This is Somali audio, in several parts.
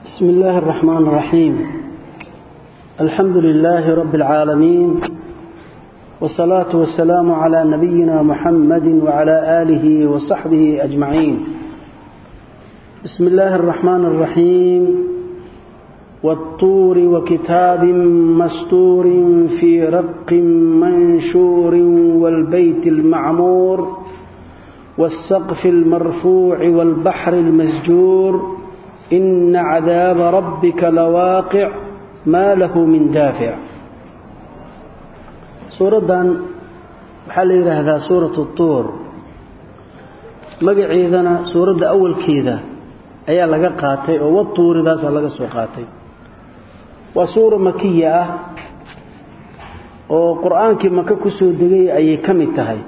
بسم الله الرحمن الرحيم الحمد لله رب العالمين والصلاة والسلام على نبينا محمد وعلى آله وصحبه أجمعين بسم الله الرحمن الرحيم والطور وكتاب مستور في رق منشور والبيت المعمور والسقف المرفوع والبحر المسجور إن عذاب ربك لواقع ما له من دافع suuraddan waxaa la yidhaahdaa suuratu tuur magaceedana suuradda awalkeeda ayaa laga qaatay oo watuuridaasaa laga soo qaatay waa suura makiya ah oo qur-aankii maka ku soo degay ayay ka mid tahay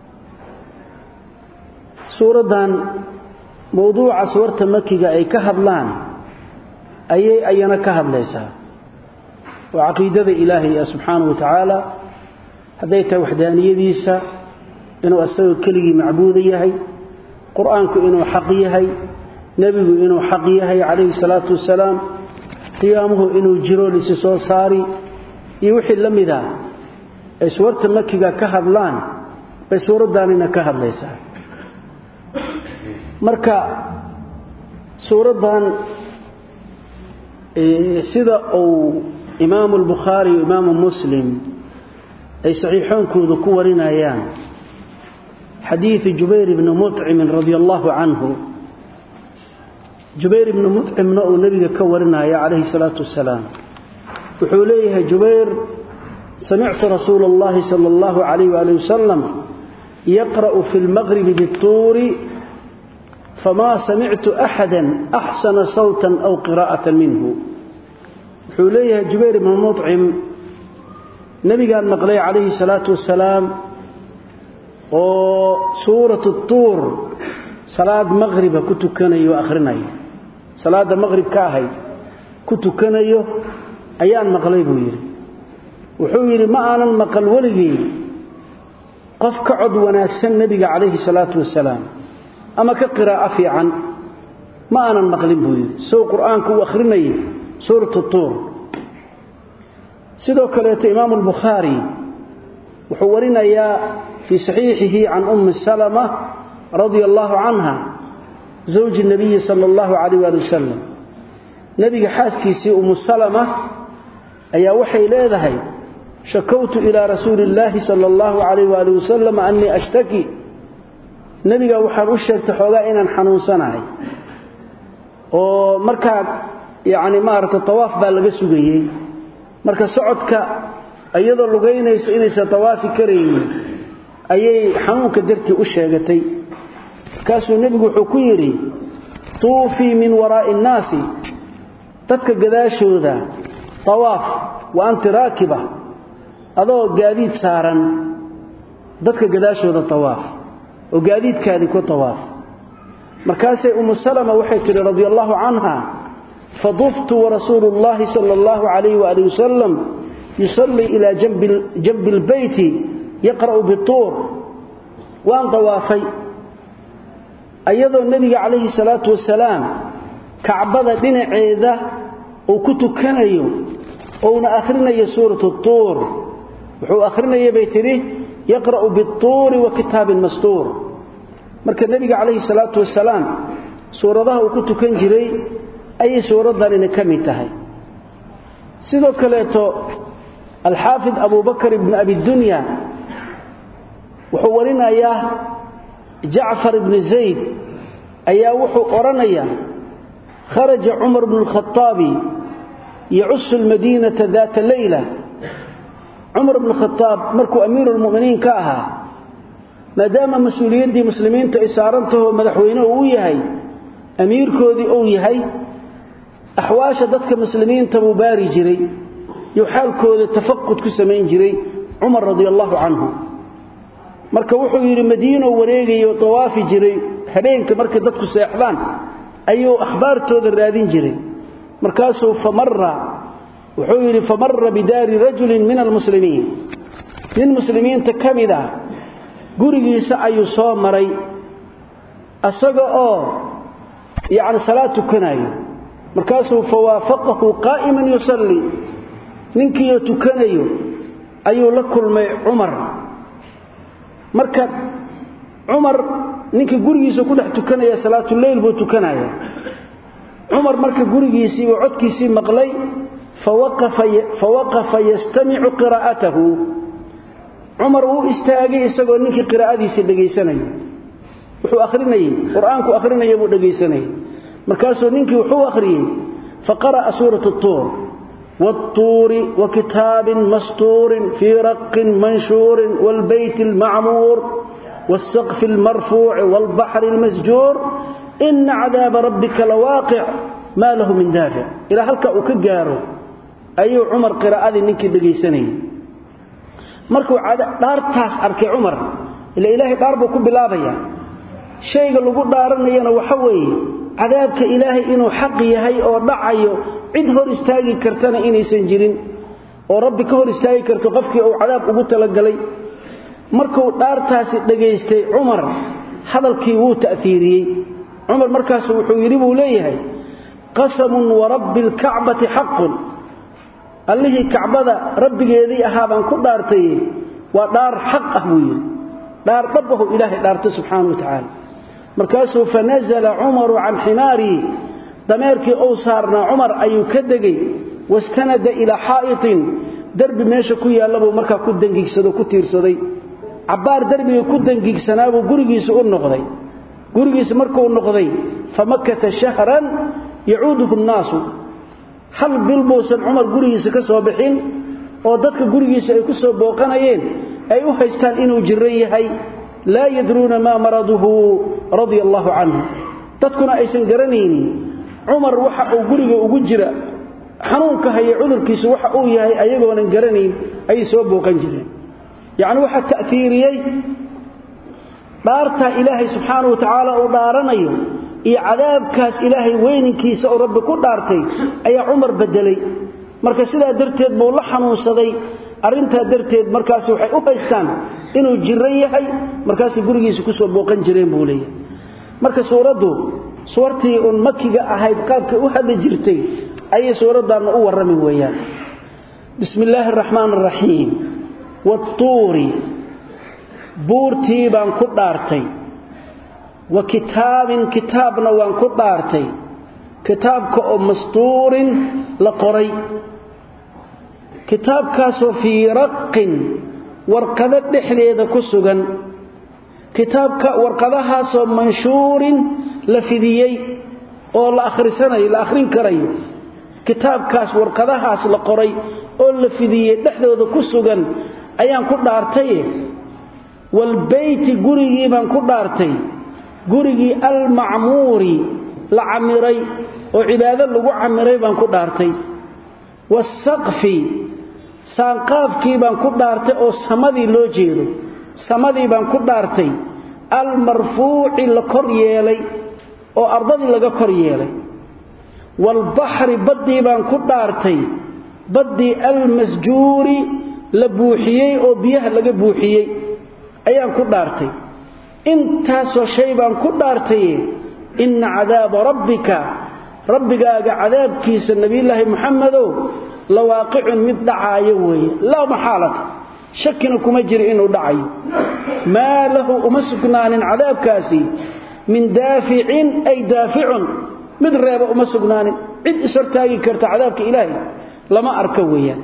suuraddan mowduuca suurta makiga ay ka hadlaan ayay ayana ka hadlaysaa oo caqiidada ilaahay ah subxaanahu wa tacaala hadday tahay waxdaaniyadiisa inuu asagoo keligii macbuuda yahay qur-aanku inuu xaq yahay nebigu inuu xaq yahay calayhi salaatu wasalaam qiyaamuhu inuu jiro lisi soo saari iyo wixii la mid ah ay suurta makiga ka hadlaan bay suuraddaanina ka hadlaysaa marka suuraddan sida uu imaamu albukhaari iyo imaamu muslim ay saxiixoonkooda ku warinayaan xadiidu jubayr ibni mucimin radia allahu canhu jubayr ibni mucimna uu nebiga ka warinaya calayhi salaatu wasalaam wuxuu leeyahay jubayr samictu rasuula اllahi sala اllahu calayh waali wasalam yaqra'u fi lmaqribi bituuri famaa samictu axada axsana sawtan aw qiraa'atan minhu wuxuu leeyahay jubayr ibni mucim nebigaan maqlay calayhi salaatu wasalaam oo suuratu tuur salaad maqhriba ku tukanayo akhrinayo salaadda maqhrib ka ahayd ku tukanayo ayaan maqlay buu yidhi wuxuu yidhi ma aanan maqal weligii qof ka cod wanaagsan nebiga calayhi salaatu wasalaam ama ka qiraa'o fiican ma aanan maqlin buu yidhi sow qur'aanka uu akhrinayay suuratu tuur sidoo kaleeto imaamu albukhaari wuxuu warinayaa fii saxiixihi can ummi salama radia allahu canha zawji nabiyi sala allahu calayh waali wasalam nebiga xaaskiisii ummu salama ayaa waxay leedahay shakowtu ilaa rasuuli illaahi sala allahu calayh waali wasalam annii ashtaki nebiga waxaan u sheegtay xoogaa inaan xanuunsanahay oo markaa yacni maaragtay tawaaf baa laga sugayey marka socodka iyadoo lugaynayso inaysan tawaafi karaynin ayay xanuunka dartii u sheegatay markaasuu nebigu wuxuu ku yidhi tuufii min waraa'i innaasi dadka gadaashooda tawaaf wa anti raakiba adoo gaadiid saaran dadka gadaashooda tawaaf oo gaadiidkaadii ku tawaaf markaasay ummu salama waxay tidhi radia allaahu canha faduftu warasuulu اllahi sala اllahu calayh waali wasalam yusallii ilaa janbi اlbeyti yaqra'u bituur waan dawaafay ayadoo nebiga calayhi salaatu wasalaam kacbada dhinaceeda uu ku tukanayo ouna akhrinayo suuratu tuur wuxuu akhrinaya bay tidhi yaqra'u bituuri wa kitaabin mastuur marka nebiga calayhi salaatu wasalaam suuradaha uu ku tukan jiray ayay suuraddanina ka mid tahay sidoo kaleeto alxaafid abubakar ibni abidunya wuxuu warinayaa jacfar ibni zayd ayaa wuxuu odhanayaa kharaja cumar bnu lkhaaabi yacusu lmadiinata daata leyla cumar bnu khaaab markuu amiiru lmu'miniin ka ahaa maadaama mas-uuliyaddii muslimiinta ay saarantahoo madaxweyne uu yahay amiirkoodii uu yahay axwaasha dadka muslimiinta buu baari jiray iyo xaalkooda tafaqud ku samayn jiray cumar radia allahu canhu marka wuxuu yidhi madiinoo wareegayo dawaafi jiray habeenka markay dadku seexdaan ayuu akhbaartooda raadin jiray markaasuu famara wuxuu yidhi famara bidaari rajulin min almuslimiin nin muslimiinta ka mid ah gurigiisa ayuu soo maray asaga oo yacni salaad tukanayo markaasuu fawaafaqahu qaa'iman yusalli ninkiioo tukanayo ayuu la kulmay cumar marka cumar ninkii gurigiisa ku dhex tukanaya salaatuleyl buu tukanaya cumar marka gurigiisii buu codkiisii maqlay fawaqafa yastamicu qiraa'atahu cumar wuu istaagay isagoo ninkii qiraa'adiisii dhegaysanaya wuxuu akhrinayey qur-aanku akhrinaya buu dhegaysanayay markaasuu ninkii wuxuu akhriyey faqara'a suurat tuur والطور وكتاب مسطور في رق منشور والبيت المعمور والسقف المرفوع والبحر المسجور إن عذاب ربك لواقع ما له من دافع إلى هلك أكجاره أي عمر قراءة نكي دقيسني مركو دارتاس أركي عمر إلا إلهي داربو كبلابيا شيء لغو دارنينا وحوي عذابك إلهي إنه حق يهي أو دعيو cid hor istaagi kartana inaysan jirin oo rabbi ka hor istaagi karto qofkii uu cadaab ugu talagalay markuu dhaartaasi dhageystay cumar hadalkii wuu ta'fiiriyey cumar markaas wuxuu yidhi buu leeyahay qasamun warabbi alkacbati xaqun allihii kacbada rabbigeedii ahaa baan ku dhaartay waa dhaar xaq ah buu yidhi dhaar dhabbahu ilaahay dhaartay subxaana wa tacaala markaasuu fanazala cumaru can ximaarii dameerkii uu saarnaa cumar ayuu ka degay wastanada ilaa xaa'itin derbi meesha ku yaallabuu markaa ku dangigsado ku tiirsaday cabbaar derbiga ku dangigsanaabuu gurigiisa u noqday gurigiisa markuu noqday famakata shahran yacuuduhu nnaasu hal bil buusan cumar gurigiisa ka soo bixin oo dadka gurigiisa ay ku soo booqanayeen ay u haystaan inuu jiran yahay laa yadruuna maa maraduhu radia allaahu canhu dadkuna aysan garanaynin cumar waxa uu guriga ugu jira xanuunka haya cudurkiisa waxa uu yahay ayagoonan garanayn ayay soo booqan jireen yacni waxaa ta'fiiriyey dhaartaa ilaahay subxaana wa tacaala uu dhaaranayo iyo cadaabkaas ilaahay weyninkiisa oo rabbi ku dhaartay ayaa cumar bedelay marka sidaa darteed buu la xanuunsaday arrintaa darteed markaas waxay u haystaan inuu jiran yahay markaasay gurigiisa ku soo booqan jireen buu leeyahay marka suuraddu suwartii uun makiga ahayd qaabkay u hadli jirtay ayay suuraddaanna u warrami weeyaan bismi illaahi araxmaan araxiim waatuuri buurtii baan ku dhaartay wa kitaabin kitaabna waan ku dhaartay kitaabka oo mastuurin la qoray kitaabkaasoo fii raqin warqado dhexdeeda ku sugan kitaabka warqadahaasoo manshuurin la fidiyey oo la akhrisanayo la akhrin karayo kitaabkaas warqadahaas la qoray oo la fidiyey dhexdooda ku sugan ayaan ku dhaartaye walbeyti gurigii baan ku dhaartay gurigii almacmuuri la camiray oo cibaado lagu camiray baan ku dhaartay wasaqfi saanqaafkii baan ku dhaartay oo samadii loo jeedo samadii baan ku dhaartay almarfuuci la kor yeelay oo ardadii laga kor yeelay waalbaxri baddii baan ku dhaartay baddii almasjuuri la buuxiyey oo biyaha laga buuxiyey ayaan ku dhaartay intaasoo shay baan ku dhaartaye inna cadaaba rabbika rabbigaaga cadaabkiisa nebiyulaahi muxamedow la waaqicun mid dhacaayo weeye laa maxaalata shakina kuma jiro inuu dhacayo maa lahu uma sugnaanin cadaabkaasi min daaficin ay daaficun mid reeba uma sugnaanin cid ishortaagi karta cadaabka ilaahay lama arka weeyaan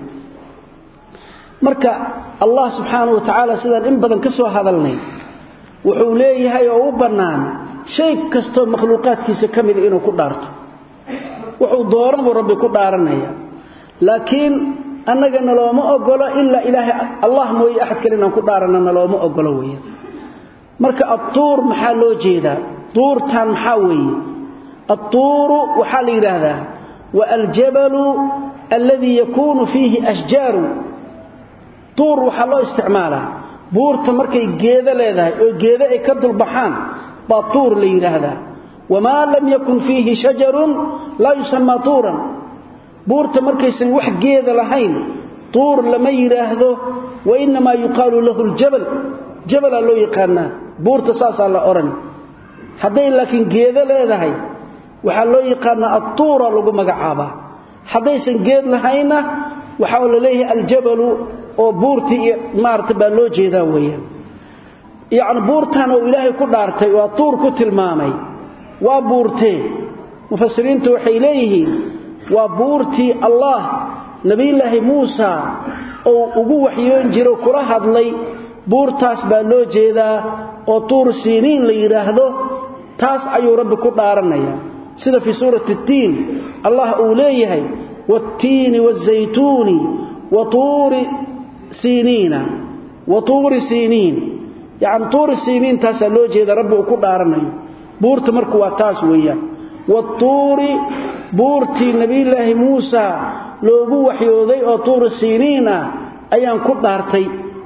marka allah subxaanahu wa tacaala sidaan in badan ka soo hadalnay wuxuu leeyahay oo u bannaan shay kastoo makhluuqaadkiisa ka mida inuu ku dhaarto wuxuu dooran buu rabbi ku dhaaranaya laakiin annaga nalooma ogolo ilaa ilaahay allah mooye axad kale inaan ku dhaaranna nalooma ogolo weeyaan marka adtuur maxaa loo jeedaa duurtan maxaa weeye adtuuru waxaa la yidhaahdaa wa aljabalu alladii yakuunu fiihi ashjaaru tuur waxaa loo isticmaalaa buurta markay geedo leedahay oo geedo ay ka dulbaxaan baa tuur la yidhaahdaa wamaa lam yakun fiihi shajarun laa yusamaa tuuran buurta markaysan wax geeda lahayn tuur lama yidhaahdo wa innamaa yuqaalu lahu ljabal jabalaa loo yaqaanaa buurta saasaa la odhan hadday laakiin geedo leedahay waxaa loo yaqaanaa attuura lagu magacaabaa haddaysan geed lahayna waxaa la leeyahay aljabalu oo buurtii iyo maarata baa loo jeedaa weeyaan yacni buurtan oo ilaahay ku dhaartay waa tuur ku tilmaamay waa buurtee mufasiriintu waxay leeyihiin waa buurtii allah nebiyulaahi muusa ou ugu waxyoon jiro kula hadlay buurtaas baa loo jeedaa oo tuur siiniin la yidhaahdo taas ayuu rabbi ku dhaaranaya sida fii suurati اtiin allah uu leeyahay wاttiini wالzaytuuni watuuri siiniina watuuri siiniin yacni tuuri siiniin taasaa loo jeeda rabbi uu ku dhaaranayo buurta marku waa taas weeyaan watuuri buurtii nebiyulaahi muusa loogu waxyooday oo tuuri siiniin ah ayaan ku dhaartay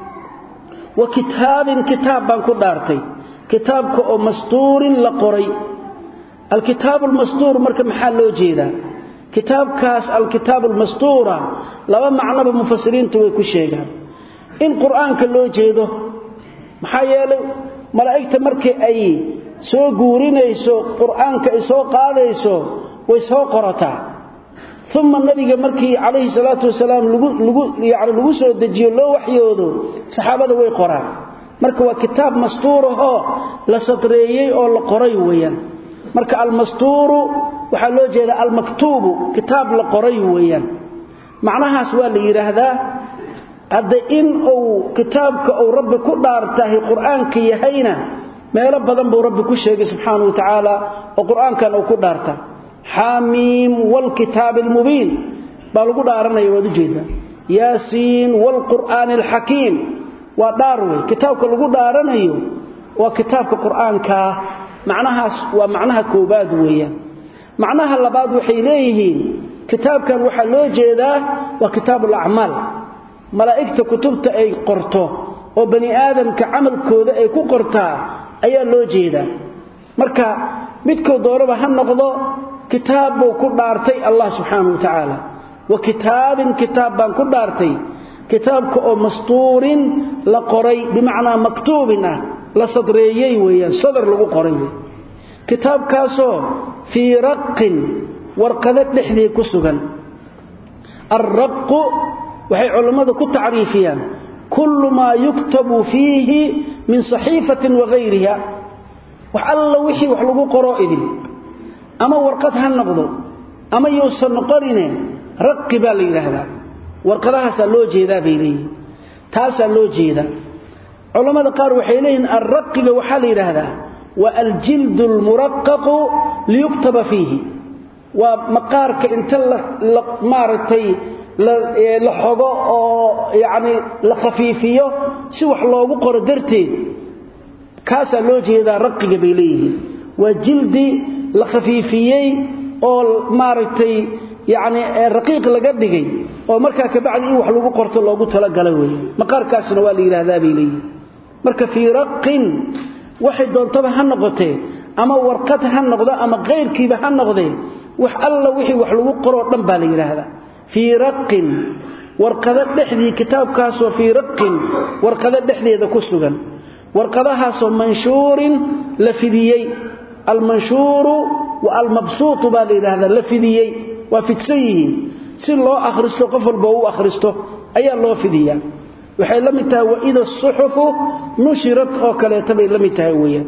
wa kitaabin kitaab baan ku dhaartay kitaabka oo mastuurin la qoray alkitaabu almastuur marka maxaa loo jeedaa kitaabkaas alkitaabu almastuura laba macnoba mufasiriintu way ku sheegaan in qur'aanka loo jeedo maxaa yeelay malaa'igta markii ay soo guurinayso qur'aanka ay soo qaadayso way soo qorataa uma nabiga markii calayhi salaatu wasalaam yani lagu soo dejiyo loo waxyoodo saxaabada way qoraan marka waa kitaab mastuurahoo la sadreeyey oo la qoray weeyaan marka almastuuru waxaa loo jeedaa almaktuubu kitaab la qoray weeyaan macnahaas waa la yidhaahdaa hadda in uu kitaabka uu rabbi ku dhaartahay qur'aanka yahayna meelo badan buu rabbi ku sheegay subxaanahu wa tacaala oo qur'aankan uu ku dhaarta xaamiim waalkitaabi almubiin baa lagu dhaaranaya waad ujeedaa yaasiin waalqur'aani alxakiim waa dhaar wey kitaabka lagu dhaaranayo waa kitaabka qur'aankaa macnahaas waa macnaha koobaad weeyaan macnaha labaad waxay leeyihiin kitaabkan waxaa loo jeedaa waa kitaabu alacmaal malaa'igta kutubta ay qorto oo bani aadamka camalkooda ay ku qortaa ayaa loo jeedaa marka midkoo doonaba ha noqdo kitaab buu ku dhaartay allah subxaanahu wa tacaala wa kitaabin kitaab baan ku dhaartay kitaabka oo mastuurin la qoray bimacnaa maktuubin ah la sadreeyey weeyaan sadar lagu qoray wey kitaabkaasoo fii raqin warqado dhexdii ku sugan alraqu waxay culammadu ku tacriifiyaan kullu maa yuktabu fiihi min saxiifatin wagayriha wax alla wixii wax lagu qoroo idin ama warqad ha noqdo ama yuusan noqonine raqi baa la yidhaahdaa warqadahaasaa loo jeedaa bay leeyihin taasaa loo jeedaa culammada qaar waxay leeyihiin alraqiga waxaa la yidhaahdaa waa aljildu almuraqaqu liyuktaba fiihi waa maqaarka inta maaragtay la xogo oo yacni la khafiifiyo si wax loogu qoro darteed kaasaa loo jeedaa raqiga bay leeyihiin waa jildi la khafiifiyey oo maaragtay yacni raqiiq laga dhigay oo markaa kabacdi in wax lagu qorto loogu talagalay weeye maqaarkaasna waa la yidhaahdaa bay leeyihin marka fii raqin waxay doontaba ha noqotee ama warqad ha noqdo ama kayrkiiba ha noqdee wax alla wixii wax lagu qoroo dhan baa la yidhaahdaa fii raqin warqado dhexdii kitaabkaasoo fii raqin warqado dhexdeeda ku sugan warqadahaasoo manshuurin la fidiyey almanshuuru wa almabsuutu baa la yidhaahdaa la fidiyey waa fidsan yihiin si loo akhristo qof walba u akhristo ayaa loo fidiyaa waxay la mid tahay waida asuxufu nushirat oo kaleeta bay la mid tahay weeyaan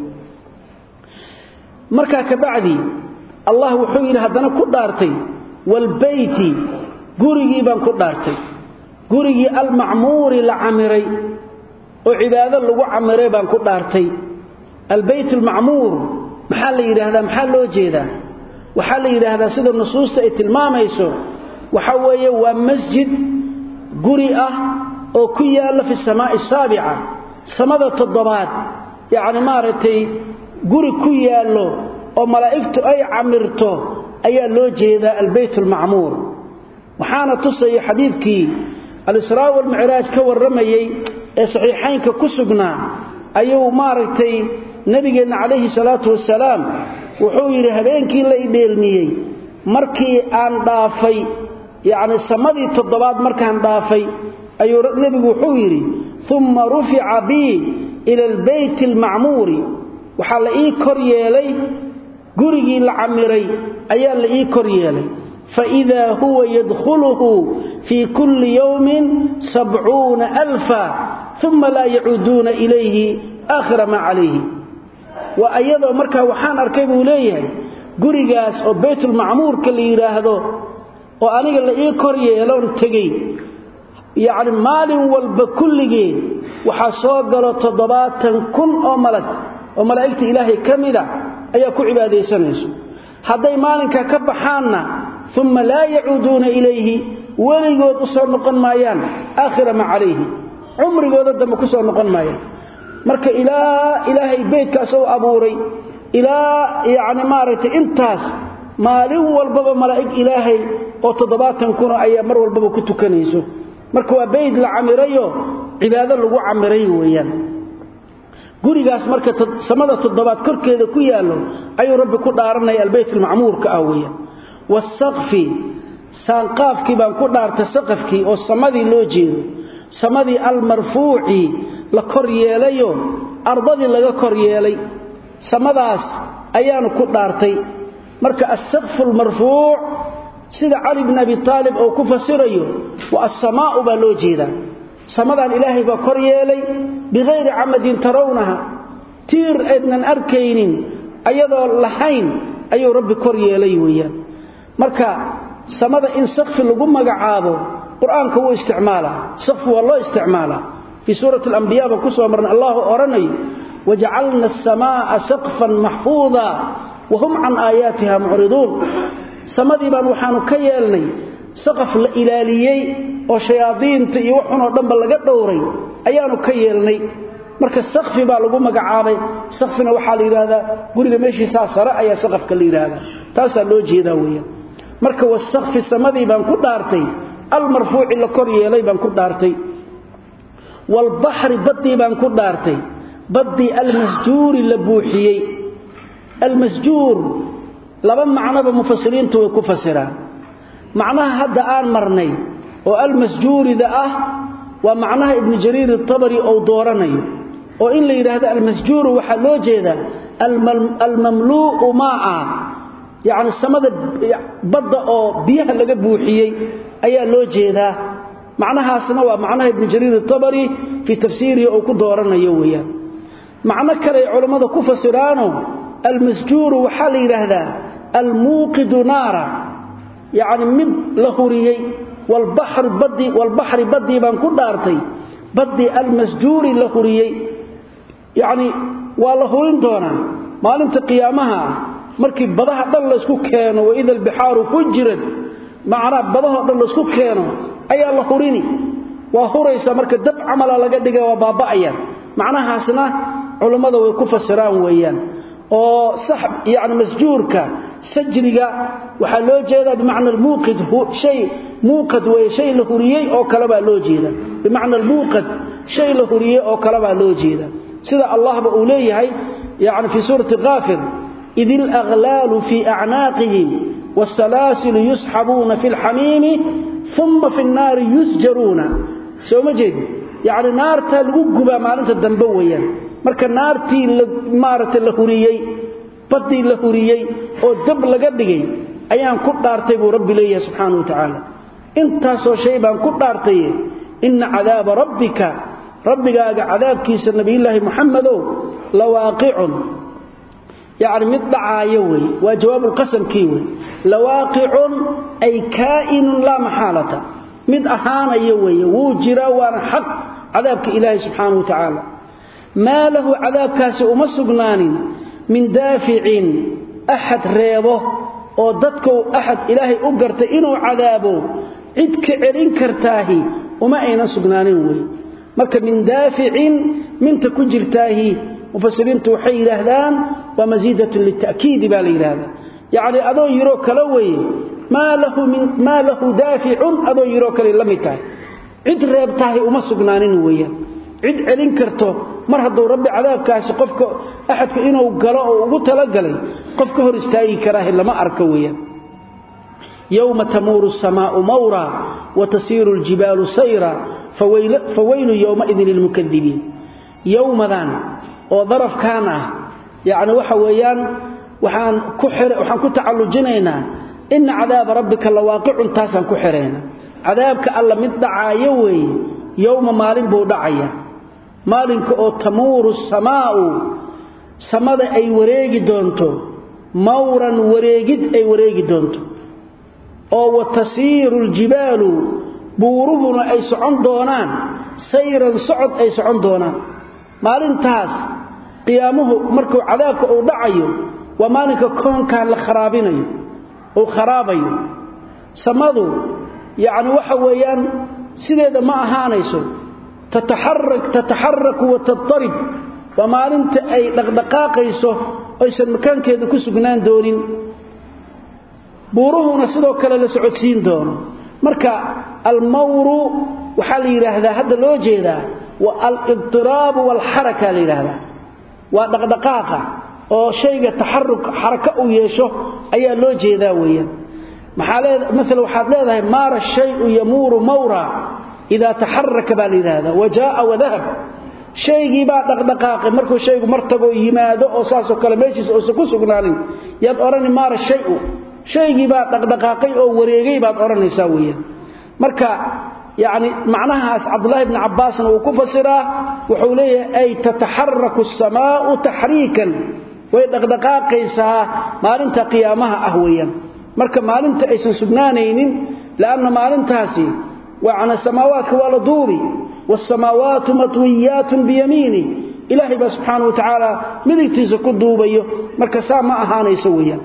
markaa kabacdi allah wuxuu yidhi haddana ku dhaartay waalbeyti gurigii baan ku dhaartay gurigii almacmuuri la camiray oo cibaado lagu camiray baan ku dhaartay albeyt almacmuur maxaa la yidhaahdaa maxaa loo jeedaa waxaa la yidhaahdaa sida nusuusta ay tilmaamayso waxaa weeye waa masjid guri ah oo ku yaalla fi samaa'i asaabica samada toddobaad yacni maaragtay guri ku yaallo oo malaa'igtu ay camirto ayaa loo jeedaa albeyt almacmuur waxaana tusaya xadiidkii alisraa walmicraaj ka warramayey ee saxiixaynka ku sugnaa ayuu maaragtay nebigeenna calayhi salaatu wasalaam wuxuu yidhi habeenkii la idheelmiyey markii aan dhaafay yacni samadii toddobaad markaan dhaafay ayuu nebigu wuxuu yidhi umma rufica bii ila albeyti almacmuuri waxaa la ii kor yeelay gurigii la camiray ayaa la ii kor yeelay faidaa huwa yadkhuluhu fii kulli yowmin sabcuuna alfa uma laa yacuuduuna ilayhi aakhira maa calayhi waa ayadoo markaa waxaan arkay buu leeyahay gurigaas oo baytulmacmuurka la yidhaahdo oo aniga la ii kor yeeloon tegey yacni maalin walba kulligeed waxaa soo galo toddobaatan kun oo malag oo malaa'igta ilaahay ka mida ayaa ku cibaadaysanayso hadday maalinkaa ka baxaanna uma laa yacuuduuna ilayhi weligood u soo noqon maayaan aakhira maa calayhi cumrigooda dambe ku soo noqon maayaan marka ilaa ilaahay beydkaas u abuuray ilaa yacni maaragtay intaas maalin walbaba malaa'ig ilaahay oo toddobaatan kuna ayaa mar walbaba ku tukanayso marka waa bayd la camirayo cibaado lagu camiray weeyaan gurigaas marka samada toddobaad korkeeda ku yaallo ayuu rabbi ku dhaaranaya albayt almacmuurka ah weeyaan wasaqfi saanqaafkii baan ku dhaartay saqafkii oo samadii loo jeedo samadii almarfuuci la kor yeelayo ardadii laga kor yeelay samadaas ayaanu ku dhaartay marka asaqfu almarfuuc sida cali bn abi aalib oo ku fasirayo wa assamaa'u baa loo jeedaa samadan ilaahay baa kor yeelay bikayri camadin tarawnaha tiir aydnan arkaynin ayadoo lahayn ayuu rabbi kor yeelay weeyaan marka samada in sakfi lagu magacaabo qur-aanka wuu isticmaalaa sakfi waa loo isticmaalaa fii suurati alambiya baan ku soo marnay allahu odhanayo wajacalna asamaa'a saqfan maxfuuda wahum can aayaatiha mucriduun samadii baan waxaanu ka yeelnay saqaf la ilaaliyey oo shayaadiinta iyo waxunoo dhanba laga dhowray ayaanu ka yeelnay marka sakfi baa lagu magacaabay sakfina waxaa la yidhaahdaa guriga meeshiisaa sare ayaa saqafka la yidhaahdaa taasaa loo jeedaa weeyaan marka wasakfi samadii baan ku dhaartay almarfuuci la kor yeelay baan ku dhaartay waalbaxri baddii baan ku dhaartay baddii almasjuuri la buuxiyey almasjuur laba macnoba mufasiriintu way ku fasiraan macnaha hadda aan marnay oo almasjuurida ah waa macnaha ibnu jariir atabari ou dooranayo oo in la yidhaahdo almasjuuru waxaa loo jeedaa almamluu'u maa'a yacni samada badda oo biyaha laga buuxiyey ayaa loo jeedaa macnahaasna waa macnaha ibnu jariir atabari fii tafsiirihi ou ku dooranayo weeyaan macno kale ay culammada ku fasiraano almasjuuru waxaa la yidhaahdaa almuuqidu naara yacni mid la huriyey walbaxri baddii baan ku dhaartay baddii almasjuuri la huriyey yacni waa la hurin doonaa maalinta qiyaamaha ah markii badaha dhan laysku keeno waida albixaaru fujirad macnaa badahoo dhan laysku keeno ayaa la hurini waa huraysa marka dab camala laga dhiga waa baaba'ayaan macnahaasna culammada way ku fasiraan weeyaan oo sax yani masjuurka sajriga waxaa loo jeedaa bimacna almuuqid shay muuqad weeye shay la huriyey oo kale baa loo jeeda bimacna almuuqad shay la huriyey oo kale baa loo jeeda sida allahba uu leeyahay yani fii suurati kaafir id ilaghlaalu fii acnaaqihim wاsalaasilu yusxabuuna fi اlxamiimi uma fi الnaari yusjaruuna soo ma jeedi yacni naartaa lagu gubaa maalinta dambe weeyaan marka naartii maaragtay la huriyey baddii la huriyey oo dab laga dhigay ayaan ku dhaartay buu rabbi leeyahay subxaana wa tacaala intaasoo shay baan ku dhaartaye inna cadaaba rabbika rabbigaaga cadaabkiisa nebiyullaahi muxamedow lawaaqicun yacni mid dhacaayo wey waa jawaabulqasamkii wey lawaaqicun ay kaa'inun laa maxaalata mid ahaanayo weeye wuu jiraa waana xaq cadaabka ilaahi subxaana wa tacaala maa lahu cadaabkaasi uma sugnaanin min daaficin axad reebo oo dadkou axad ilaahay u gartay inuu cadaabo cid ka celin kartaahi uma aynan sugnaanin wey marka min daaficin minta ku jirtaahi mufasiriintu waxay yidhaahdaan waa masiidatun lita'kiidi baa la yidhaahdaa yacni adoo yiroo kale weeye maa lahu daaficun adoo yiroo kale la mid tahay cid reebtahay uma sugnaanin weeyaan cid celin karto mar hadduu rabbi cadaabkaasi qofka axadka inuu galo oo ugu talagalay qof ka hor istaagi karaahi lama arka weeyaan yowma tamuuru asamaa'u mawra wa tasiiru aljibaalu sayra fawaylu yowmaidin lilmukadibiin yowmadan oo darafkan ah yacni waxa weeyaan waxaan ku xir waxaan ku tacallujinaynaa inna cadaaba rabbika lawaaqicun taasaan ku xiraynaa cadaabka alla mid dhacaayo weeye yowma maalin buu dhacaya maalinka oo tamuuru samaa'u samada ay wareegi doonto mawran wareegid ay wareegi doonto oo wa tasiiru ljibaalu buuruhuna ay socon doonaan sayran socod ay socon doonaan maalintaas qiyaamuhu markuu cadaabka uu dhacayo waa maalinka koonkan la kharaabinayo uu kharaabayo samadu yacni waxa weeyaan sideeda ma ahaanayso tataxarak tataxaraku wa tatarib waa maalinta ay dhaqdhaqaaqayso aysan makaankeeda ku sugnaan doonin buuruhuna sidoo kale la socodsiin doono marka almawru waxaa la yidhaahdaa hadda loo jeedaa wa alibtiraabu waalxaraka la yidhaahdaa waa dhaqdhaqaaqa oo shayga taxaruk xaraka uu yeesho ayaa loo jeedaa weeyaan maxaa leed maala waxaad leedahay maara shayu yamuuru mawra idaa taxaraka baa la yidhaahdaa wa jaaa wadahab shaygii baa dhaqdhaqaaqay markuu shaygu martagoo yimaado oo saasoo kale meeshiisa uusan ku sugnaanin yaad odhani maara shayu shaygii baa dhaqdhaqaaqay oo wareegay baad odhanaysaa weeyaan marka yacni macnahaas cabdullaahi bni cabbaasna uu ku fasiraa wuxuu leeyahay ay tataxaraku asamaa'u taxriikan way dhaqdhaqaaqaysaa maalinta qiyaamaha ah weeyaan marka maalinta aysan sugnaanaynin la'anna maalintaasi wacna samaawaadka waa la duubi waalsamaawaatu matwiyaatun biyamiini ilaahay baa subxaanau wa tacaala midigtiisa ku duubayo marka saa ma ahaanayso weeyaan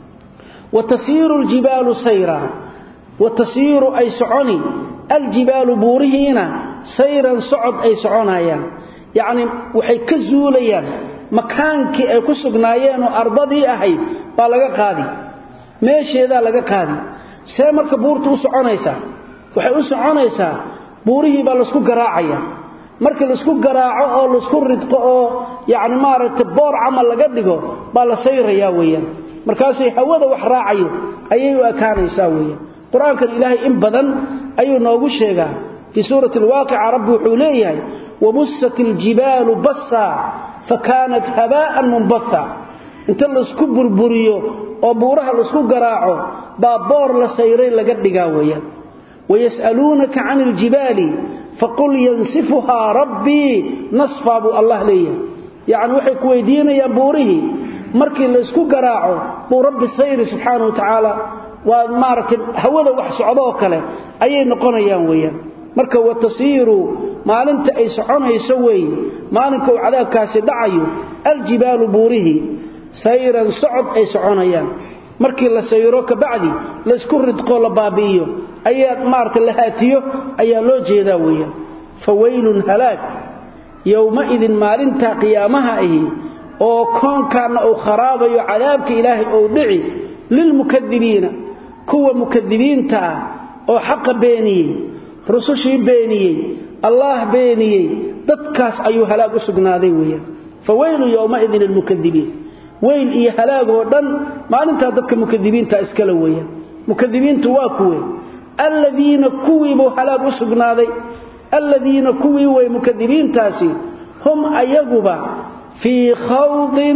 wa tasiiru ljibaalu sayra wa tasiiru ay soconi aljibaalu buurihiina sayran socod ay soconayaan yacni waxay ka zuulayaan makaankii ay ku sugnaayeenoo ardadii ahayd baa laga qaadi meesheedaa laga qaadi see marka buurtu u soconaysaa waxay u soconaysaa buurihii baa laysku garaacaya markii laysku garaaco oo laysku ridqo oo yacni maaragtay boor camal laga dhigo baa la sayrayaa weeyaan markaasay hawada wax raacayo ayay u ekaanaysaa weeyaan qur-aankan ilaahay in badan ayuu noogu sheegaa fii suurati alwaaqica rabbi wuxuu leeyahay wabusat iljibaalu bassa fa kaanat habaa'an munbatha inta laysku burburiyo oo buuraha laysku garaaco baa boor la sayray laga dhigaa weeyaan wayas'aluunaka can iljibaali faqul yansifuhaa rabbii nasfaa buu allah leeyahay yacni waxay ku weydiinayaan buurihii markii laysku garaaco buu rabbi sayri subxaana wa tacaala waa maaragtay hawada wax socdooo kale ayay noqonayaan weeyaan marka wa tasiiru maalinta ay soconayso weeye maalinka uu cadaabkaasi dhacayo aljibaalu buurihii sayran socod ay soconayaan markii la sayro kabacdi laysku ridqoo la baabi'iyo ayaa maaragtay la haatiyo ayaa loo jeedaa weeyaan fa weylun halaag yowmaidin maalintaa qiyaamaha ahi oo koonkaanna uu kharaabayo cadaabka ilaahay ou dhici lilmukadibiina kuwa mukadibiinta ah oo xaqa beeniyey rusushii beeniyey allaah beeniyey dadkaas ayuu halaag u sugnaaday weeyaan fa weylu yowmaidin lilmukadibiin weyl iyo halaagoo dhan maalintaa dadka mukadibiinta iskale weeyaan mukadibiintu waa kuwe alladiina kuwiibuu halaag u sugnaaday alladiina kuwii way mukadibiintaasi hum ayaguba fii khawdin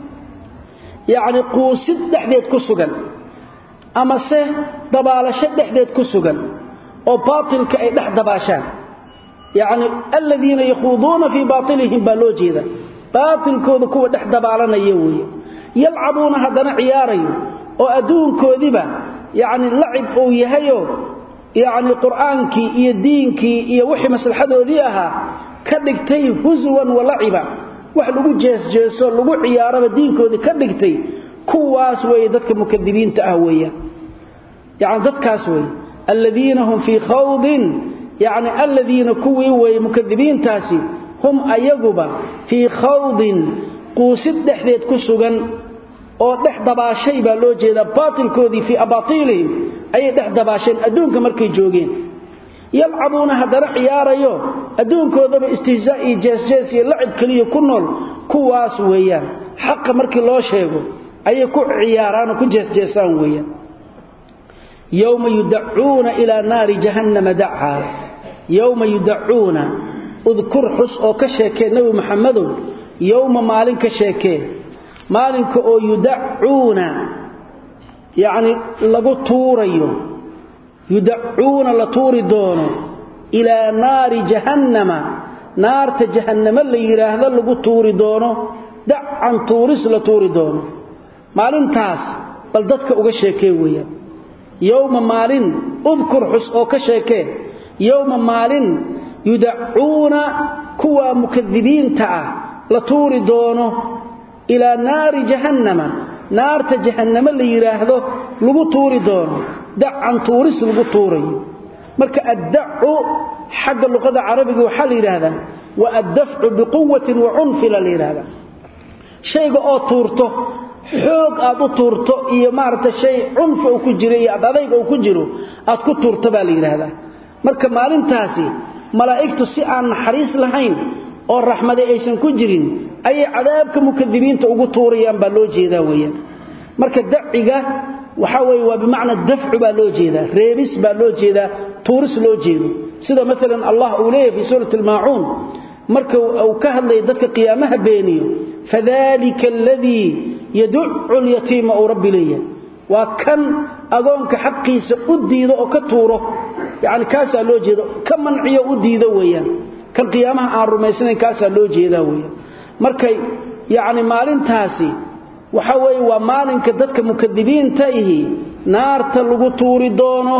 yacni quusid dhexdeed ku sugan amase dabaalasho dhexdeed ku sugan oo baatilka ay dhex dabaashaan yacni aladiina yakhuuduuna fii baatilihim baa loo jeeda baatilkooda kuwa dhex dabaalanaya weeye yalcabuuna haddana ciyaarayo oo adduunkoodiba yacni lacib uu yahayoo yacni qur'aankii iyo diinkii iyo wixii maslaxadoodii ahaa ka dhigtay huswan wa laciba wax lagu jeesjeeso lagu ciyaaraba diinkoodii ka dhigtay kuwaas weeye dadka mukadibiinta ah weeyaan yacni dadkaas weeye aladiina hum fii khawdin yacni aladiina kuwii weeye mukadibiintaasi hum ayaguba fii khawdin quusid dhexdeed ku sugan oo dhex dabaashay baa loo jeedaa baatilkoodii fii abaatiilihim ayay dhex dabaasheen adduunka markay joogeen yalcabuuna haddana ciyaarayo adduunkoodaba istihzaa iyo jeesjees iyo lacib keliya ku nool kuwaas weeyaan xaqa markii loo sheego ayay ku ciyaaraanoo ku jeesjeesaan weeyaan yowma yudacuuna ilaa naari jahannama dacaa yowma yudacuuna udkur xus oo ka sheekee nebi maxamedow yowma maalin ka sheekee maalinka oo yudacuuna yacni lagu tuurayo yudacuuna la tuuri doono ilaa naari jahannama naarta jahannamo la yidhaahdo lagu tuuri doono dacan tuuris la tuuri doono maalintaas bal dadka uga sheekee weeyaan yowma maalin udkur xus oo ka sheekee yowma maalin yudacuuna kuwa mukadibiinta ah la tuuri doono ilaa naari jahannama naarta jahannamo la yidhaahdo lagu tuuri doono dacan tuuris lagu tuurayo marka addacu xagga luqada carabiga waxaa la yidhaahdaa wa addafcu biquwatin wa cunfila la yidhaahdaa shayga oo tuurto xoog aad u tuurto iyo maaragta shay cunfi uu ku jiro iyo adadayga uu ku jiro aad ku tuurto baa la yidhaahdaa marka maalintaasi malaa'igtu si aan naxariis lahayn oo raxmade aysan ku jirin ayay cadaabka mukadibiinta ugu tuurayaan baa loo jeedaa weeyaan marka daciga waxa weeye waa bimacna dafcu baa loo jeedaa reebis baa loo jeedaa tuuris loo jeedo sida maalan allah uu leeyahay fi suurati almaacuun marka uu ka hadlaya dadka qiyaamaha beeniyo fadalika aladii yaducu lyatiima uu rabbi leeyahay waa kan agoonka xaqiisa u diido oo ka tuuro yani kaasaa loo jeedo ka manciyo u diido weeyaan kan qiyaamaha aan rumaysnayn kaasaa loo jeedaa weeyaan markay yacni maalintaasi waxa weeye waa maalinka dadka mukadibiinta ihi naarta lagu tuuri doono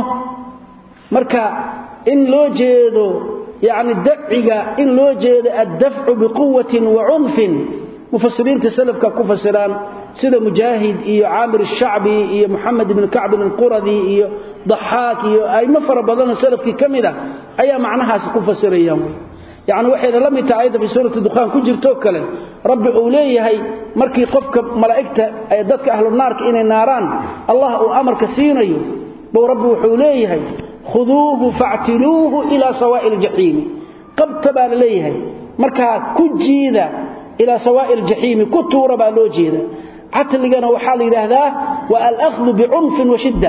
marka in loo jeedo yacni daciga in loo jeedo addafcu biquwatin wa cunfin mufasiriinta salafka ku fasiraan sida mujaahid iyo caamir الshacbi iyo moxamed ibn kacbin alquradi iyo daxaak iyo aymo fara badanoo salafkii ka mid ah ayaa macnahaasi ku fasirayaan wey yacni waxayna la mid tahay ayadda fii suurati dukhaan ku jirtoo kale rabbi uu leeyahay markii qofka malaa'igta ee dadka ahlu naarka inay naaraan allah uu amarka siinayo buu rabbi wuxuu leeyahay khuduuhu factiluuhu ilaa sawaa'i aljaxiimi qabta baa la leeyahay markaa ku jiida ilaa sawaa'i aljaxiimi ku tuura baa loo jeeda catligana waxaa la yidhaahdaa waa alahdu bicunfin wa shidda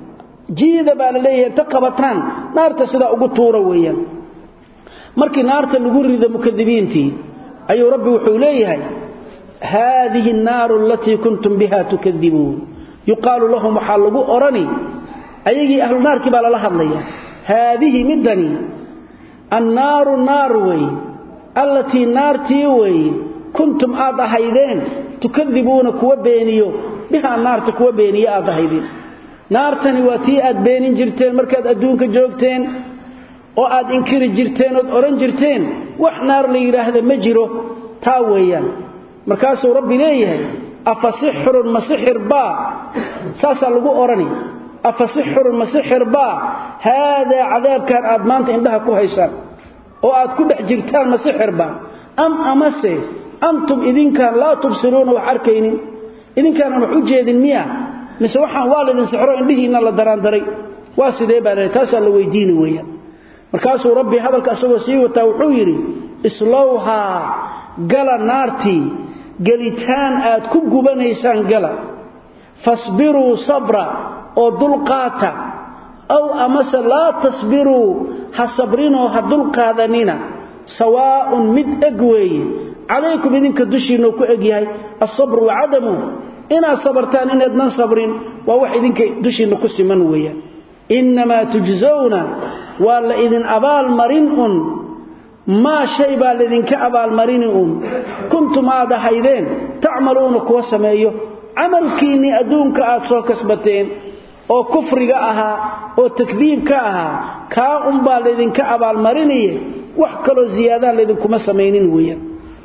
jiida baa la leeyahay inta qabataan naarta sidaa ugu tuura weeyaan markii naarta lagu rido mukadibiintii ayuu rabbi wuxuu leeyahay haadihi annaaru alatii kuntum biha tukadibuun yuqaalu lahum waxaa lagu odhani ayagii ahlu naarkii baa lala hadlaya haadihi middani annaaru naar wey allatii naartii weeye kuntum aad ahaydeen tukadibuuna kuwa beeniyo bihaa naarta kuwa beeniye aad ahaydeen naartani waa tii aad beenin jirteen markaad adduunka joogteen oo aad inkiri jirteen ood odhan jirteen wax naar la yidhaahda ma jiro taa weeyaan markaasuu rabbi leeyahay afa sixrun ma sixir baa saasaa lagu odhani afa sixrun ma sixir baa haadaa cadaabkan aad maanta indhaha ku haysaan oo aad ku dhex jirtaan ma sixir baa am amase antum idinkaan laa tubsiruuna wax arkaynin idinkaanan wax u jeedin miya mise waxaan waa laydin sixro indhihiinna la daraandaray waa sidee baa la taasaa la weydiini weeyaan markaasuu rabbi hadalka isagoo sii wataa wuxuu yidhi islowhaa gala naartii gelitaan aad ku gubanaysaan gala fasbiruu sabra oo dulqaata aw amase laa tasbiruu ha sabrinoo ha dulqaadanina sawaa'un mid eg weeye calaykum idinka dushiinnou ku eg yahay alsabru wacadamu inaad sabartaan inaydnan sabrin waa wax idinka dushiinna ku siman weeyaan innamaa tujsawna waa la idin abaalmarin un maa shay baa laydinka abaalmarini un kuntum aad ahaydeen tacmaluuna kuwa sameeyo camalkiinnii adduunka aad soo kasbateen oo kufriga ahaa oo takdiibka ahaa kaa unbaa laydinka abaalmarinaye wax kaloo ziyaadaan laydinkuma samaynin weeyaan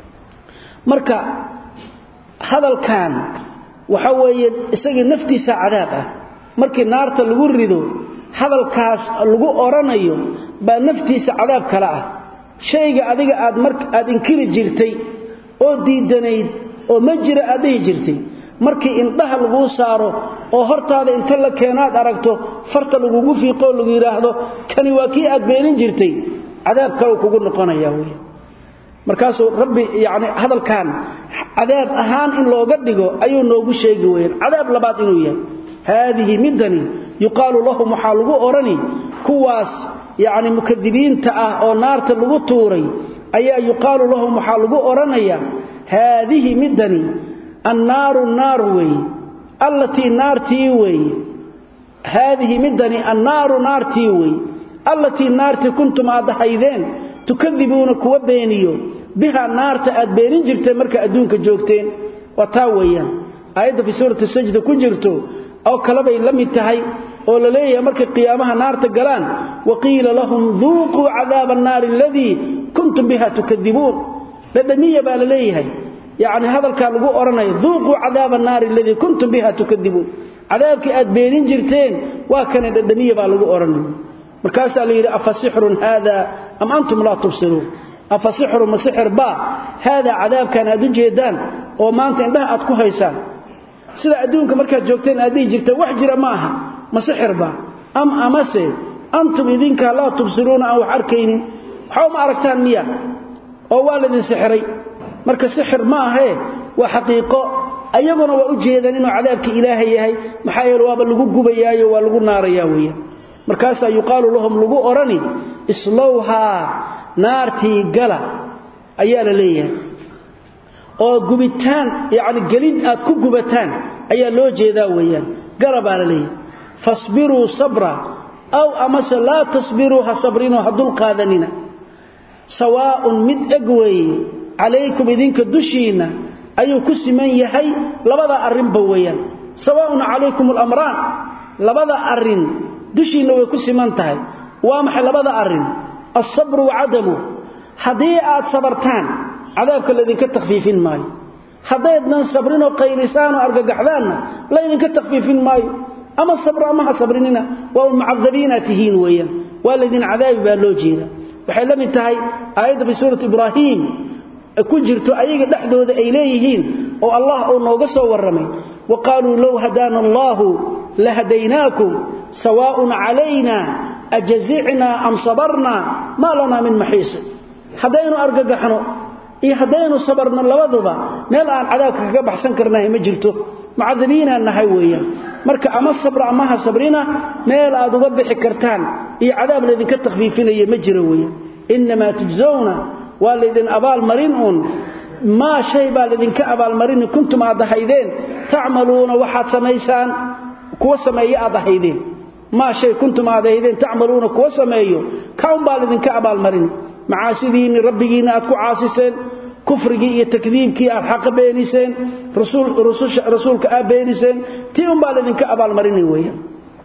marka hadalkan waxa weeye isagii naftiisa cadaab ah markii naarta lagu rido hadalkaas lagu odhanayo baa naftiisa cadaab kale ah shayga adiga aad mar aad inkiri jirtay oo diidanayd oo ma jira aad dhihi jirtay markii indhaha laguu saaro oo hortaada inta la keenaad aragto farta lagugu fiiqoo lagu yidhaahdo kani waa kii aad beenin jirtay cadaab kale kugu noqonaya wey markaasuu rabbi yacni hadalkan cadaab ahaan in looga dhigo ayuu noogu sheegi weyaan cadaab labaad inuu yahay haadihi middani yuqaalu lahum waxaa lagu odhani kuwaas yacni mukadibiinta ah oo naarta lagu tuuray ayaa yuqaalu lahum waxaa lagu odhanayaa haadihi middani annaaru naar weeye allatii naartii weeye haadihi midani annaaru naartii weeye allatii naartii kuntum aad ahaydeen tukadibuuna kuwa beeniyo bihaa naarta aad beenin jirteen marka adduunka joogteen waa taa weeyaan aayadda fii suurati sajda ku jirto oo kale bay la mid tahay oo la leeyahay markay qiyaamaha naarta galaan waqiila lahum duuquu cadaaba annaari aladii kuntum biha tukadibuun dhadhamiya baa la leeyahay yacni hadalkaa lagu odhanaya duuquu cadaaba annaari aladii kuntum biha tukadibuun cadaabkii aad beenin jirteen waa kane dhadhamiya baa lagu odhanaya markaasaa la yidhi afa sixrun haada am antum laa tubsiruun afa sixrun ma sixir baa haadaa cadaabkan aad u jeedaan oo maanta indhaha aad ku haysaan sida adduunka markaad joogteen aad dhihi jirteen wax jira ma aha ma sixir baa am amase antum idinkaa laa tubsiruuna aan wax arkaynin waxa uma aragtaan miya oo waa laydin sixiray marka sixir ma ahee waa xaqiiqo ayaguna waa u jeedaan inuu cadaabkii ilaahay yahay maxaa yeele waaba lagu gubayaayo waa lagu naarayaa weeyaan markaasaa yuqaalu lahum lagu odhani islowhaa naartii gala ayaa la leeyahay oo gubitaan yacni gelid aad ku gubataan ayaa loo jeedaa weeyaan gala baa la leeyahay fasbiruu sabra aw amase laa tasbiruu ha sabrinoo ha dulqaadanina sawaa'un mid eg weeye calaykum idinka dushiinna ayuu ku siman yahay labada arrinba weeyaan sawaa'un calaykum alamraan labada arrin dushiinna way ku siman tahay waa maxay labada arrin alsabru wacadamu haddii aad sabartaan cadaabka laydinka takhfiifin maayo haddaydnan sabrinoo qaylisaanoo argagaxdaanna laydinka takhfiifin maayo ama sabro ama ha sabrinina waa un mucadabiinaad tihiin weeyaan waa laydin cadaabi baa loo jeeda waxay la mid tahay aayadda fi suurati ibraahiim ku jirto ayaga dhexdooda ay leeyihiin oo allah uu nooga soo warramay wa qaaluu low hadaana allaahu lahadaynaakum sawaa'un calayna ajazicnaa am sabarnaa maa lanaa min maxiisi haddaynu argagaxno iyo haddaynu sabarno labaduba meel aan cadaabka kaga baxsan karnahay ma jirto mucadabiinaan nahay weeyaan marka ama sabra ama ha sabrina meel aad uga bixi kartaan iyo cadaab laydinka takhfiifinaya ma jiro weeyaan innamaa tujsawna waa laydin abaalmarin uun maa shay baa laydinka abaalmarini kuntum aad ahaydeen tacmaluuna waxaad samaysaan kuwa sameeyo aad ahaydeen maa shay kuntum aad ahaydeen tacmaluuna kuwa sameeyo kaun baa laydinka abaalmarini macaasidiinni rabbigiinna aad ku caasiseen kufrigii iyo takdiibkii aad xaqa beeniseen rasuulka aad beeniseen tii un baa laydinka abaalmarini weeyaan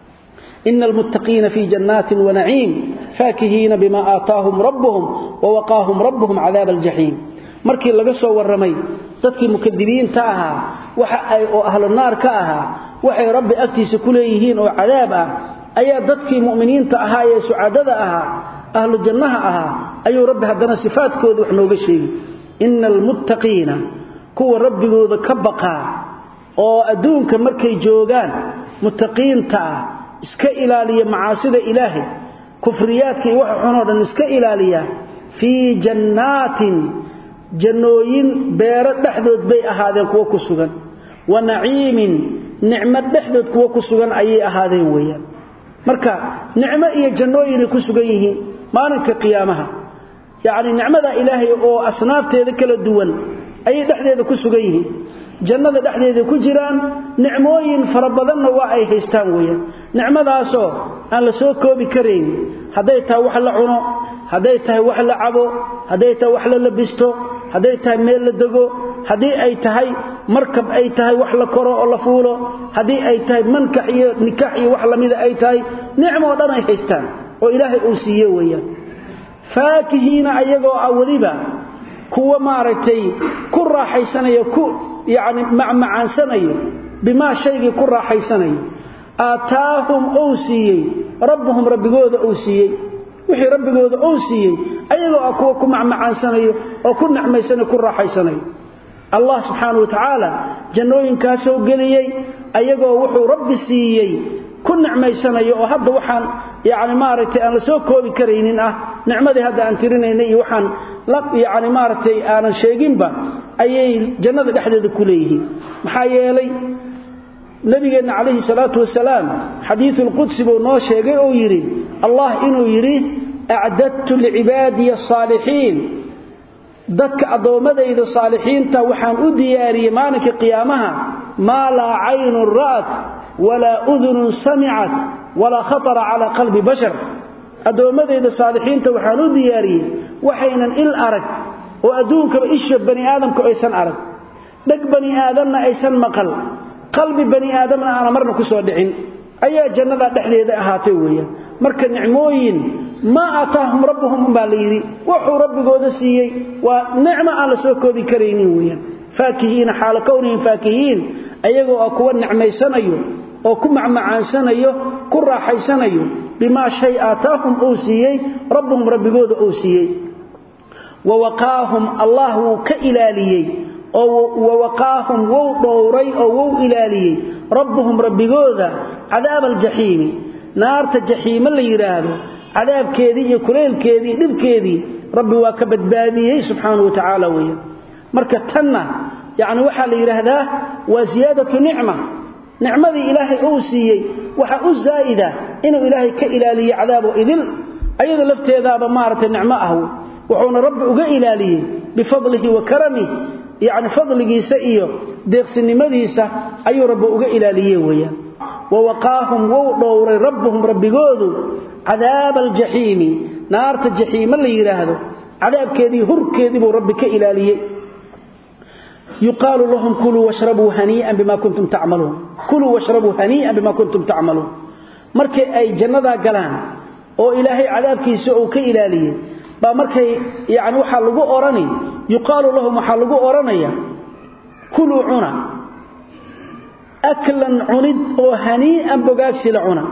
ina almuttaqiina fii jannaatin wanaciim faakihiina bima aataahum rabbuhum wawaqaahum rabbuhum cadaaba aljaxiim markii laga soo warramay dadkii mukadibiinta ahaa waxa ay oo ahlu naar ka ahaa waxay rabbi agtiisa ku leeyihiin oo cadaab ah ayaa dadkii mu'miniinta ahaa ee sucadada ahaa ahlu jannaha ahaa ayuu rabbi haddana sifaadkooda wax nooga sheegi ina almuttaqiina kuwa rabbigooda ka baqaa oo adduunka markay joogaan muttaqiinta ah iska ilaaliya macaasida ilaahay kufriyaadka iyo waxa xunoo dhan iska ilaaliya fii jannaatin jannooyin beero dhexdood bay ahaadeen kuwo ku sugan wa naciimin nicmo dhexdood kuwo ku sugan ayay ahaadeen weeyaan marka nicmo iyo jannooyinay ku sugan yihiin maalinka qiyaamaha yacni nicmada ilaahay oo asnaafteeda kala duwan ayay dhexdeeda ku sugan yihiin jannada dhexdeeda ku jiraan nicmooyin fara badanna waa ay haystaan weeyaan nicmadaasoo aan la soo koobi karayn hadday tahay wax la cuno hadday tahay wax la cabo hadday tahay wax la labisto hadday tahay meel la dego haddii ay tahay markab ay tahay wax la koro oo la fuulo haddii ay tahay mankax iyo nikaax iyo wax lamida ay tahay nicmo oo dhan ay haystaan oo ilaahay uu siiye weeyaan faakihiina ayagoo ah weliba kuwa maaragtay ku raaxaysanayo ku yacni macmacaansanayo bimaa shaygii ku raaxaysanayo aataahum ou siiyey rabbuhum rabbigooda ou siiyey wixii rabbigooda ou siiyey ayagoo ah kuwa ku macmacaansanayo oo ku nicmaysanayo ku raaxaysanayo allah subxaana wa tacaala jannooyinkaasoo geliyey ayagoo wuxuu rabbi siiyey ku nicmaysanayo oo hadda waxaan yani maaragtay aan la soo koobi karaynin ah nicmadii hadda aan tirinaynay iyo waxaan yani maaragtay aanan sheeginba ayay jannada dhexdeeda ku leeyihiin maxaa yeelay nabigeenna calayhi salaatu wasalaam xadiisulqudsi buu noo sheegay oo yidhi allah inuu yidhi acdadtu licibaadiya asaalixiin dadka addoommadayda saalixiinta waxaan u diyaariyey maalinka qiyaamaha maa laa caynun ra'at walaa udunun samicat walaa khatara calaa qalbi bashar addoommadayda saalixiinta waxaan u diyaariyey waxaynan il arag oo adduunkaba isha bani aadamku aysan arag dheg bani aadamna aysan maqal qalbi bani aadamna aana marna ku soo dhicin ayaa jannada dhexdeeda ahaatay weeyaan marka nicmooyin maa aataahum rabbuhum umbaa la yidhi wuxuu rabbigooda siiyey waa nicmo aan la soo koobi karaynin weeyaan faakihiina xaala kownihim faakihiin ayagoo ah kuwa nicmaysanayo oo ku macmacaansanayo ku raaxaysanayo bimaa shay aataahum uu siiyey rabbuhum rabbigooda uu siiyey wa waqaahum allah wuu ka ilaaliyey oo wawaqaahum wou dhowray oo wou ilaaliyey rabbuhum rabbigooda cadaaba aljaxiimi naarta jaxiimo la yidhaahdo cadaabkeedii iyo kuleylkeedii iyo dhibkeedii rabbi waa ka badbaadiyey subxaanau wa tacaala weeyaan marka tanna yacni waxaa la yidhaahdaa waa siyaadatu nicma nicmadii ilaahay uu siiyey waxaa u zaa'ida inuu ilaahay ka ilaaliyo cadaabo idil ayada lafteedaaba maaragtay nicmo ah wuxuuna rabbi uga ilaaliyey bifadlihi wa karamih yacni fadligiisa iyo deeqsinimadiisa ayuu rabbi uga ilaaliye weeyaan wa waqaahum wou dhowray rabbuhum rabbigoodu cadaaba aljaxiimi naarta jaxiimo la yidhaahdo cadaabkeedii hurkeedii buu rabbi ka ilaaliyey yuqaalu lahum kuluu washrabuu hanii'an bima kuntum tacmaluun kuluu washrabuu hanii'an bima kuntum tacmaluun markay ay jannadaa galaan oo ilaahay cadaabkiisa uu ka ilaaliyey baa markay yani waxaa lagu odhani yuqaalu lahum waxaa lagu odhanaya kuluu cuna aklan cunid oo hanii'an bogaagsila cuna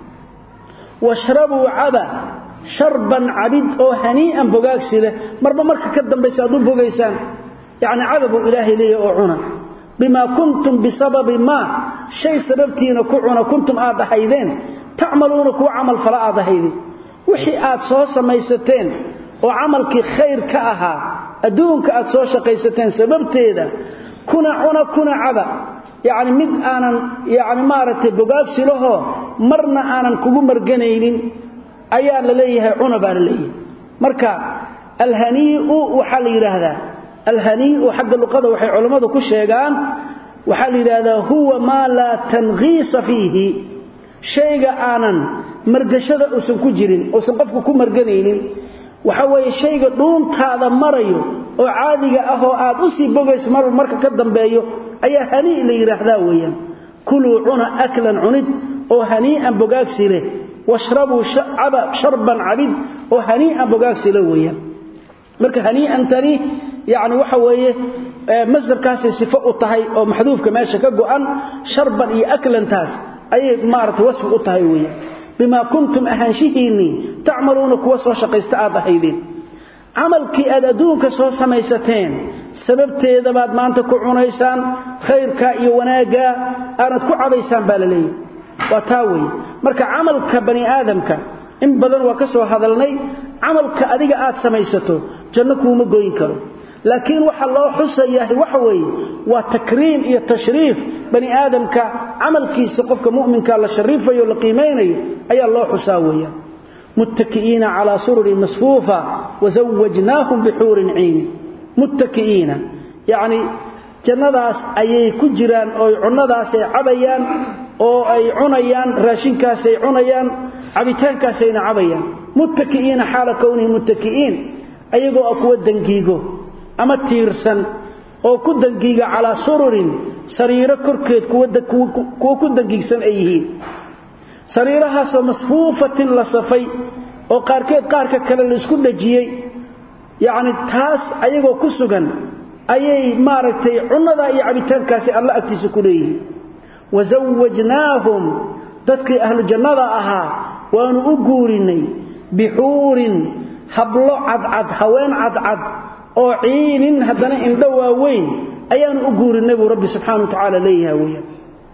washrabuu caba sharban cabid oo hanii'an bogaagsi leh marba marka ka dambaysa aad u bogaysaan yacni caba buu ilaahay leeyahy oo cuna bimaa kuntum bisababi maa shay sababtiina ku cuna kuntum aad ahaydeen tacmaluuna kuwa camal fala aad ahaydeen wixii aad soo samaysateen oo camalkii khayr ka ahaa adduunka aad soo shaqaysateen sababteeda kuna cuna kuna caba yacni mid aanan yacni maaragtay bogaagsi lahoo marna aanan kugu marganaynin ayaa la leeyahay cuna baa la leeyahay marka alhanii'u waxaa la yidhaahdaa alhanii'u xagga luqada waxay culammadu ku sheegaan waxaa la yidhaahdaa huwa maa laa tankiisa fiihi shayga aanan margashada uusan ku jirin uusan qofku ku marganaynin waxa weeye shayga dhuuntaada marayo oo caadiga ah oo aad u sii bogayso mar marka ka dambeeyo ayaa hanii la yidhaahdaa weeyaan kuluu cuna aklan cunid oo hanii'an bogaagsi leh washrabuu caba sharban cabid oo hanii'an bogaagsi leh weeyaan marka hanii'antani yacni waxa weeye masdarkaasay sifo u tahay oo maxduufka meesha ka go'an sharban iyo aklantaas ayay maaragtay wasfi u tahay weeyaan bimaa kuntum ahaanshihiinnii tacmaluuna kuwa soo shaqaysta aad ahaydeen camalkii aad adduunka soo samaysateen sababteeda baad maanta ku cunaysaan khayrkaa iyo wanaaggaa aanad ku cabaysaan baa la leeyahy waa taa weeye marka camalka bani aadamka in badan waa ka soo hadalnay camalka adiga aad samaysato janno kuuma goyn karo laakiin waxa loo xusayahay waxa weeye waa takriim iyo tashriif bani aadamka camalkiisa qofka mu'minka la shariifayo la qiimaynayo ayaa loo xusaa weeyaan muttaki'iina calaa sururin masfuufa wazawajnaahum bixuurin ciini muttaki'iina yacni jannadaas ayay ku jiraan oo cunnadaasay cabayaan oo ay cunayaan raashinkaasay cunayaan cabitaankaasayna cabayaan muttaki'iina xaala kownihi muttaki'iin ayagoo ah kuwa dangiigo ama tiirsan oo ku dangiiga calaa sururin sariiro korkeed kuwa ku dangiigsan ay yihiin sariirahaasoo masfuufatin la safay oo qaarkeed qaarka kale la isku dhajiyey yacni taas ayagoo ku sugan ayay maaragtay cunnadaa iyo cabitaankaasi alla agtiisa ku leeyihiin wasawajnaahum dadkii ahlu jannada ahaa waanu u guurinnay bixuurin hablo cadcad haween cadcad oo ciinin haddana indho waaweyn ayaanu u guurinnay buu rabbi subxana wa tacaala leeyahay weeyaan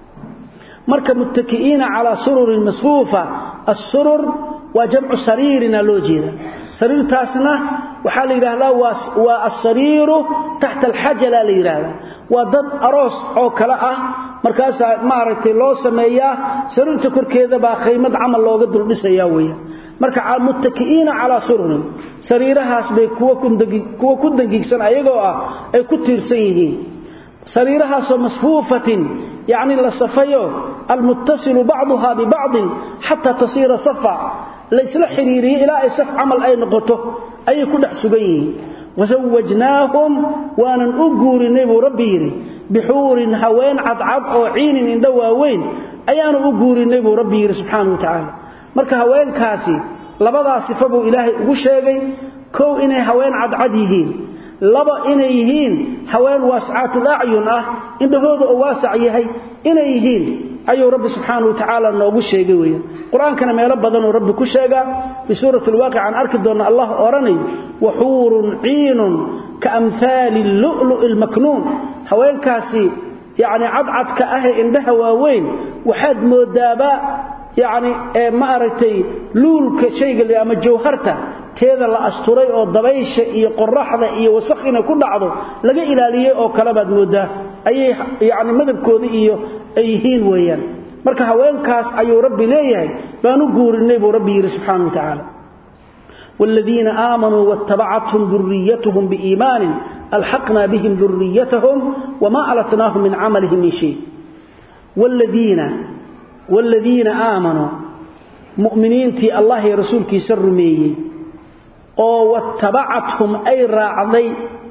marka muttaki'iina calaa sururin masfuufa assurur waa jamcu sariirina loo jeeda sariirtaasna waxaa la yidhaahdaa waa alsariiru taxta alxajala la yidhaahdaa waa dad aroos oo kale ah markaasaa maaragtay loo sameeyaa sariirta korkeeda baa khaymad camal looga duldhisayaa weeyaan marka muttakiina ala sururin sariirahaas bay kuwa kundagi kuwa ku dangigsan ayagoo ah ay ku tiirsan yihiin sariirahaas oo masfuufatin yaani la safayo almuttasilu ba'daha bi ba'd hatta tasira safa la isla xiriiriyo ilaa ay saf amal ay noqoto ay ku dhex sugan yihiin wasawajnaahum waanan u guurinay buu rabbi yiri bixuurin haween cadcad oo ciinin indha waaweyn ayaanu u guurinay buu rabbi yiri subxaanahu wa tacaala marka haweenkaasi labadaa sifo buu ilaahay ugu sheegay kow inay haween cadcad yihiin laba inay yihiin haween waascaatul acyun ah indhahooda oo waasac yahay inay yihiin ayuu rabbi subxaanahu wa tacaala noogu sheegay weeyaan qur-aankana meelo badanuu rabbi ku sheegaa fi suurati alwaaqic aan arki doonna allah odhanayo waxuurun ciinun ka amhaali lu'lu'i lmaknuun haweenkaasi yacni cadcadka ahee indhaha waaweyn waxaad moodaaba yacni ma aragtay luulka shayga ama jawharta teeda la asturay oo dabaysha iyo qoraxda iyo wasakh inay ku dhacdo laga ilaaliyey oo kale baad moodaa ayay yacni madabkooda iyo ay yihiin weeyaan marka haweenkaas ayuu rabbi leeyahay baan u guurinay buu rabbi yidhi subxaana wa tacaala والذين آمنوا واتبعتهم ذريتهم بإيمان ألحقنا بهم ذريتهم وما ألتناهم من عملهم من شيء والذين والذين آمنوا مؤمنين تي الله رسولك سرمي أو واتبعتهم أي راعضي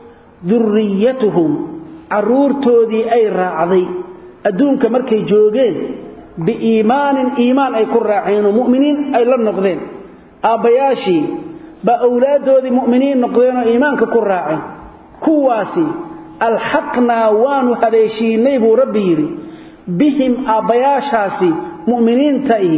ذريتهم عرورتودي أي راعضي أدونك مركي جوغين بإيمان إيمان أي كراعين ومؤمنين أي لن نقضين آبياشي بأولادودي مؤمنين نقضين إيمانك كراعين كواسي الحقنا وانو هذيشي نيبو ربيري بهم آبياشاسي مؤمنين تأي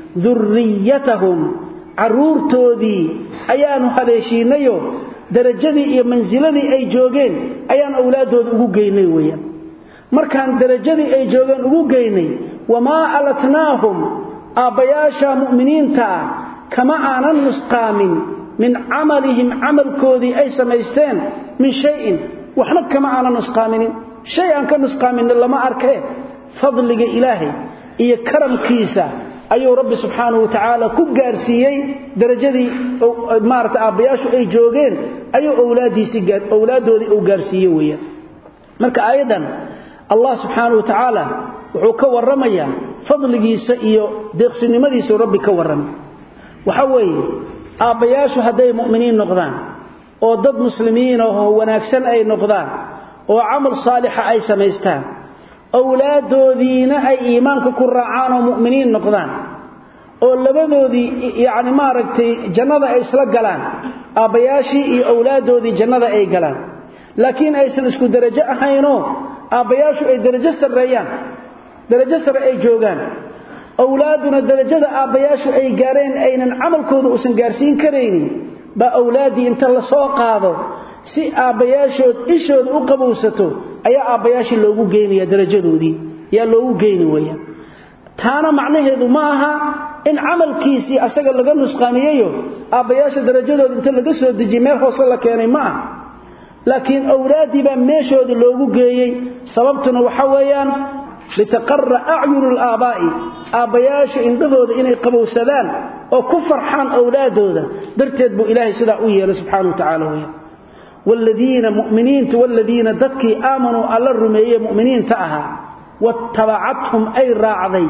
ذريتهم عرورتودي أيانو هذيشي نيو درجدي إيا منزلدي أي جوغين أيان أولادود أقو قيني ويا مركان درجدي أي جوغين أقو قيني وما ألتناهم آبياشا مؤمنين تأي كما آنا نسقام من عملهم عمل كودي أي سميستين من شيء وحنا كما آنا نسقامين شيئا كنسقامين لما أركيه فضلك إلهي إيا كرم كيسا أيو رب سبحانه وتعالى كقارسيي درجدي مارت آبياشو أي جوغين أيو أولادي سيقار أولادو دي أقارسيي ويا مرك أيضا الله سبحانه وتعالى وحوك ورميا فضلكيسا إيو ديقسني مديسو ربي كورمي waxa weeye aabbayaashu hadday mu'miniin noqdaan oo dad muslimiin oo wanaagsan ay noqdaan oo camal saalixa ay samaystaan awlaadoodiina ay iimaanka ku raacaan oo mu'miniin noqdaan oo labadoodii yacni maaragtay jannada ay isla galaan aabbayaashii iyo awlaadoodii jannada ay galaan laakiin aysan isku darajo ahaynoo aabbayaashu ay darajo sarreeyaan darajo sare ay joogaan awlaaduna darajada aabbayaashu ay gaareen aynan camalkooda uusan gaarsiin karaynin baa awlaaddii inta la soo qaado si aabbayaashood ishooda u qabowsato ayaa aabbayaashii loogu geynaya darajadoodii yaa loogu geyni weeyaan taana macnaheedu ma aha in camalkiisii asaga laga nusqaamiyeyo aabbayaasha darajadooda inta laga soo dejiyey meel hoose la keenay ma aha laakiin awlaaddii baa meeshooda loogu geeyey sababtuna waxa weeyaan litaqarra acyunu alaabaa'i aabbayaasha indhahooda inay qabowsadaan oo ku farxaan awlaadooda darteed buu ilaahay sidaa u yeelay subxaana wa tacaala weya waaladiina mu'miniinta waaladiina dadkii aamanuu alla rumeeyey mu'miniinta ahaa waatabacathum ay raacday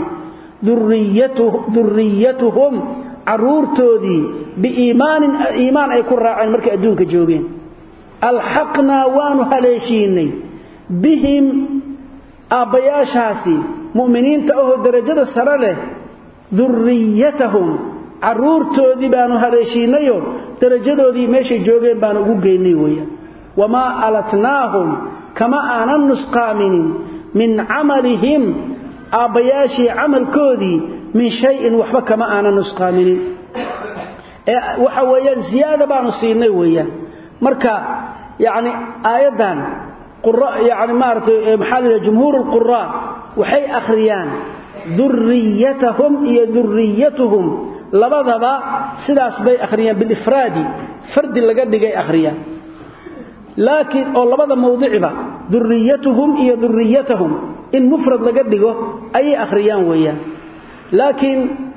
durriyatuhum carruurtoodii biiimaanin iimaan ay ku raaceen markay adduunka joogeen alxaqnaa waanu haleeshiinay bihim aabbayaashaasi mu'miniinta ahoo darajada sare leh durriyatahum carruurtoodii baanu haleeshiinayo darajadoodii meeshay joogeen baanu ugu geynay weeyaan wamaa alatnaahum kama aanan nusqaaminin min camalihim aabbayaashii camalkoodii min shayin waxba kama aanan nusqaaminin ee waxa weeyaan ziyaada baanu siinay weeyaan marka yacni aayaddan يعني مارتي محل جمهور القراء وحي أخريان ذريتهم هي ذريتهم لبضبا سداس بي أخريان بالإفراد فرد اللي قد جاي أخريان لكن أو لبضا موضعبا ذريتهم هي ذريتهم إن مفرد لقد أي أخريان ويا لكن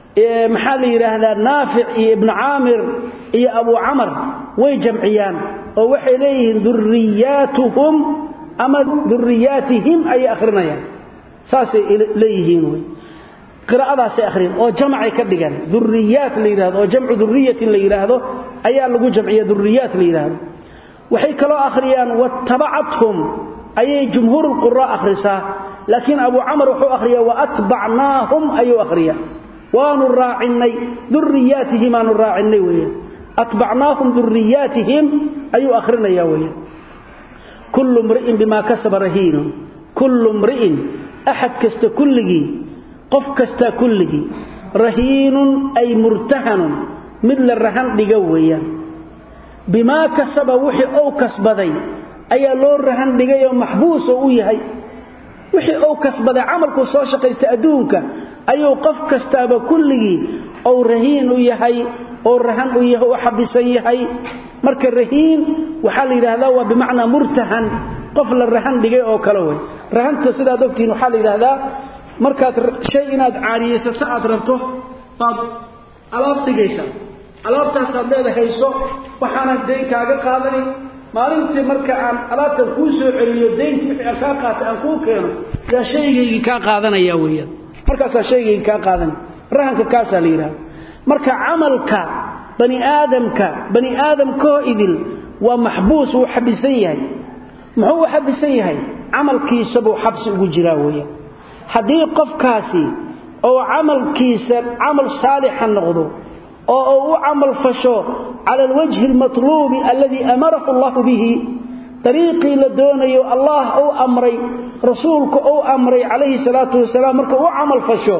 maxaa la yidhaahdaa naafic iyo ibnu caamir iyo abu camar way jamciyaan oo waxay leeyihiin duriyaatuhum ama duriyaatihim ayay akhrinayaan saasay leeyihiin wy qiraa'adaasay akhriyan oo jamacay ka dhigan duriyaat la yidhahdo oo jamcu duriyatin la yidhaahdo ayaa lagu jamciya duriyaat la yidhaahdo waxay kaloo akhriyaan wattabacathum ayay jumhuurulqura akhrisaa laakiin abu camar wuxuu akhriyaa waatbacnaahum ayuu akhriyaa waanu raacinay duriyaatihim aanu raacinay weeyaan atbacnaahum duriyaatihim ayuu akhrinayaa weeyaan kullu mri'in bimaa kasaba rahiinun kullu mri'in axad kasta kulligii qof kasta kulligii rahiinun ay murtahanun mid la rahan dhiga weeyaan bimaa kasaba wixii ou kasbaday ayaa loo rahan dhigay oo maxbuus oo u yahay wixii ou kasbaday camalkuu soo shaqaystay adduunka ayuu qof kastaaba kulligii ou rahiin u yahay oo rahan u yahay oo xabisan yahay marka rahiin waxaa la yidhaahdaa waa bimacnaa murtahan qof la rahan dhigay oo kale wey rahanta sidaad ogtihiin waxaa la yidhaahdaa markaad shay inaad caariyaysato aad rabto baad alaab dhigaysaa alaabtaasaad leedahayso waxaanad dayn kaaga qaadani maalintii marka aan alaabtan kuu soo celiyo daynti wixii aan kaa qaatay aan kuu keeno yaa shaygaygii kaa qaadanaya weeyaan markaasaa shaygaygii kaa qaadanaya rahanka kaasaa la yidhahda marka camalka bani aadamka bani aadamkoo idil waa maxbuus wuu xabisan yahay muxuu u xabisan yahay camalkiisabuu xabsi ugu jiraa weeyaan haddii qofkaasi oo camalkiisa camal saalixa noqdo oo uu u camal fasho cala alwajhi almatluubi alladii amarahu allahu bihi dariiqii la doonayo allah uu amray rasuulku uu amray calayhi salaatu wasalaam marka u camal fasho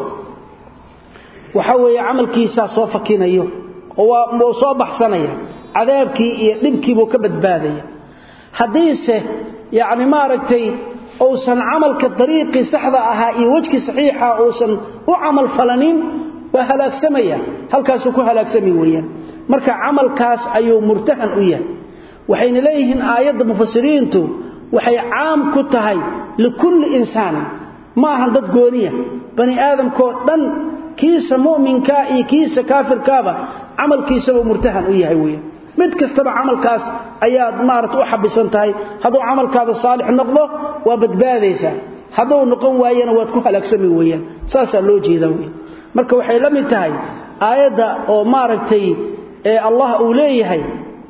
waxa weeye camalkiisaa soo fakinayo oo soo baxsanaya cadaabkii iyo dhibkiibuu ka badbaadaya haddiise yacni maaragtay uusan camalka dariiqii saxda ahaa iyo wejkii saxiixa uusan u camal falanin waa halaagsamaya halkaasuu ku halaagsami weeyaan marka camalkaas ayuu murtahan u yahay waxayna leeyihiin aayadda mufasiriintu waxay caam ku tahay likulli insaanin ma ahan dad gooniya bani aadamkoo dhan kiisa mu'minkaa iyo kiisa kaafirkaaba camalkiisabuu murtahan u yahay weeyaan mid kastaba camalkaas ayaad maarata u xabisan tahay hadduu camalkaada saalix noqdo waa badbaadaysaa hadduu noqon waayana waad ku halaagsami weeyaan saasaa loo jeedaa weyan marka waxay la mid tahay aayadda oo maaragtay ee allah uu leeyahay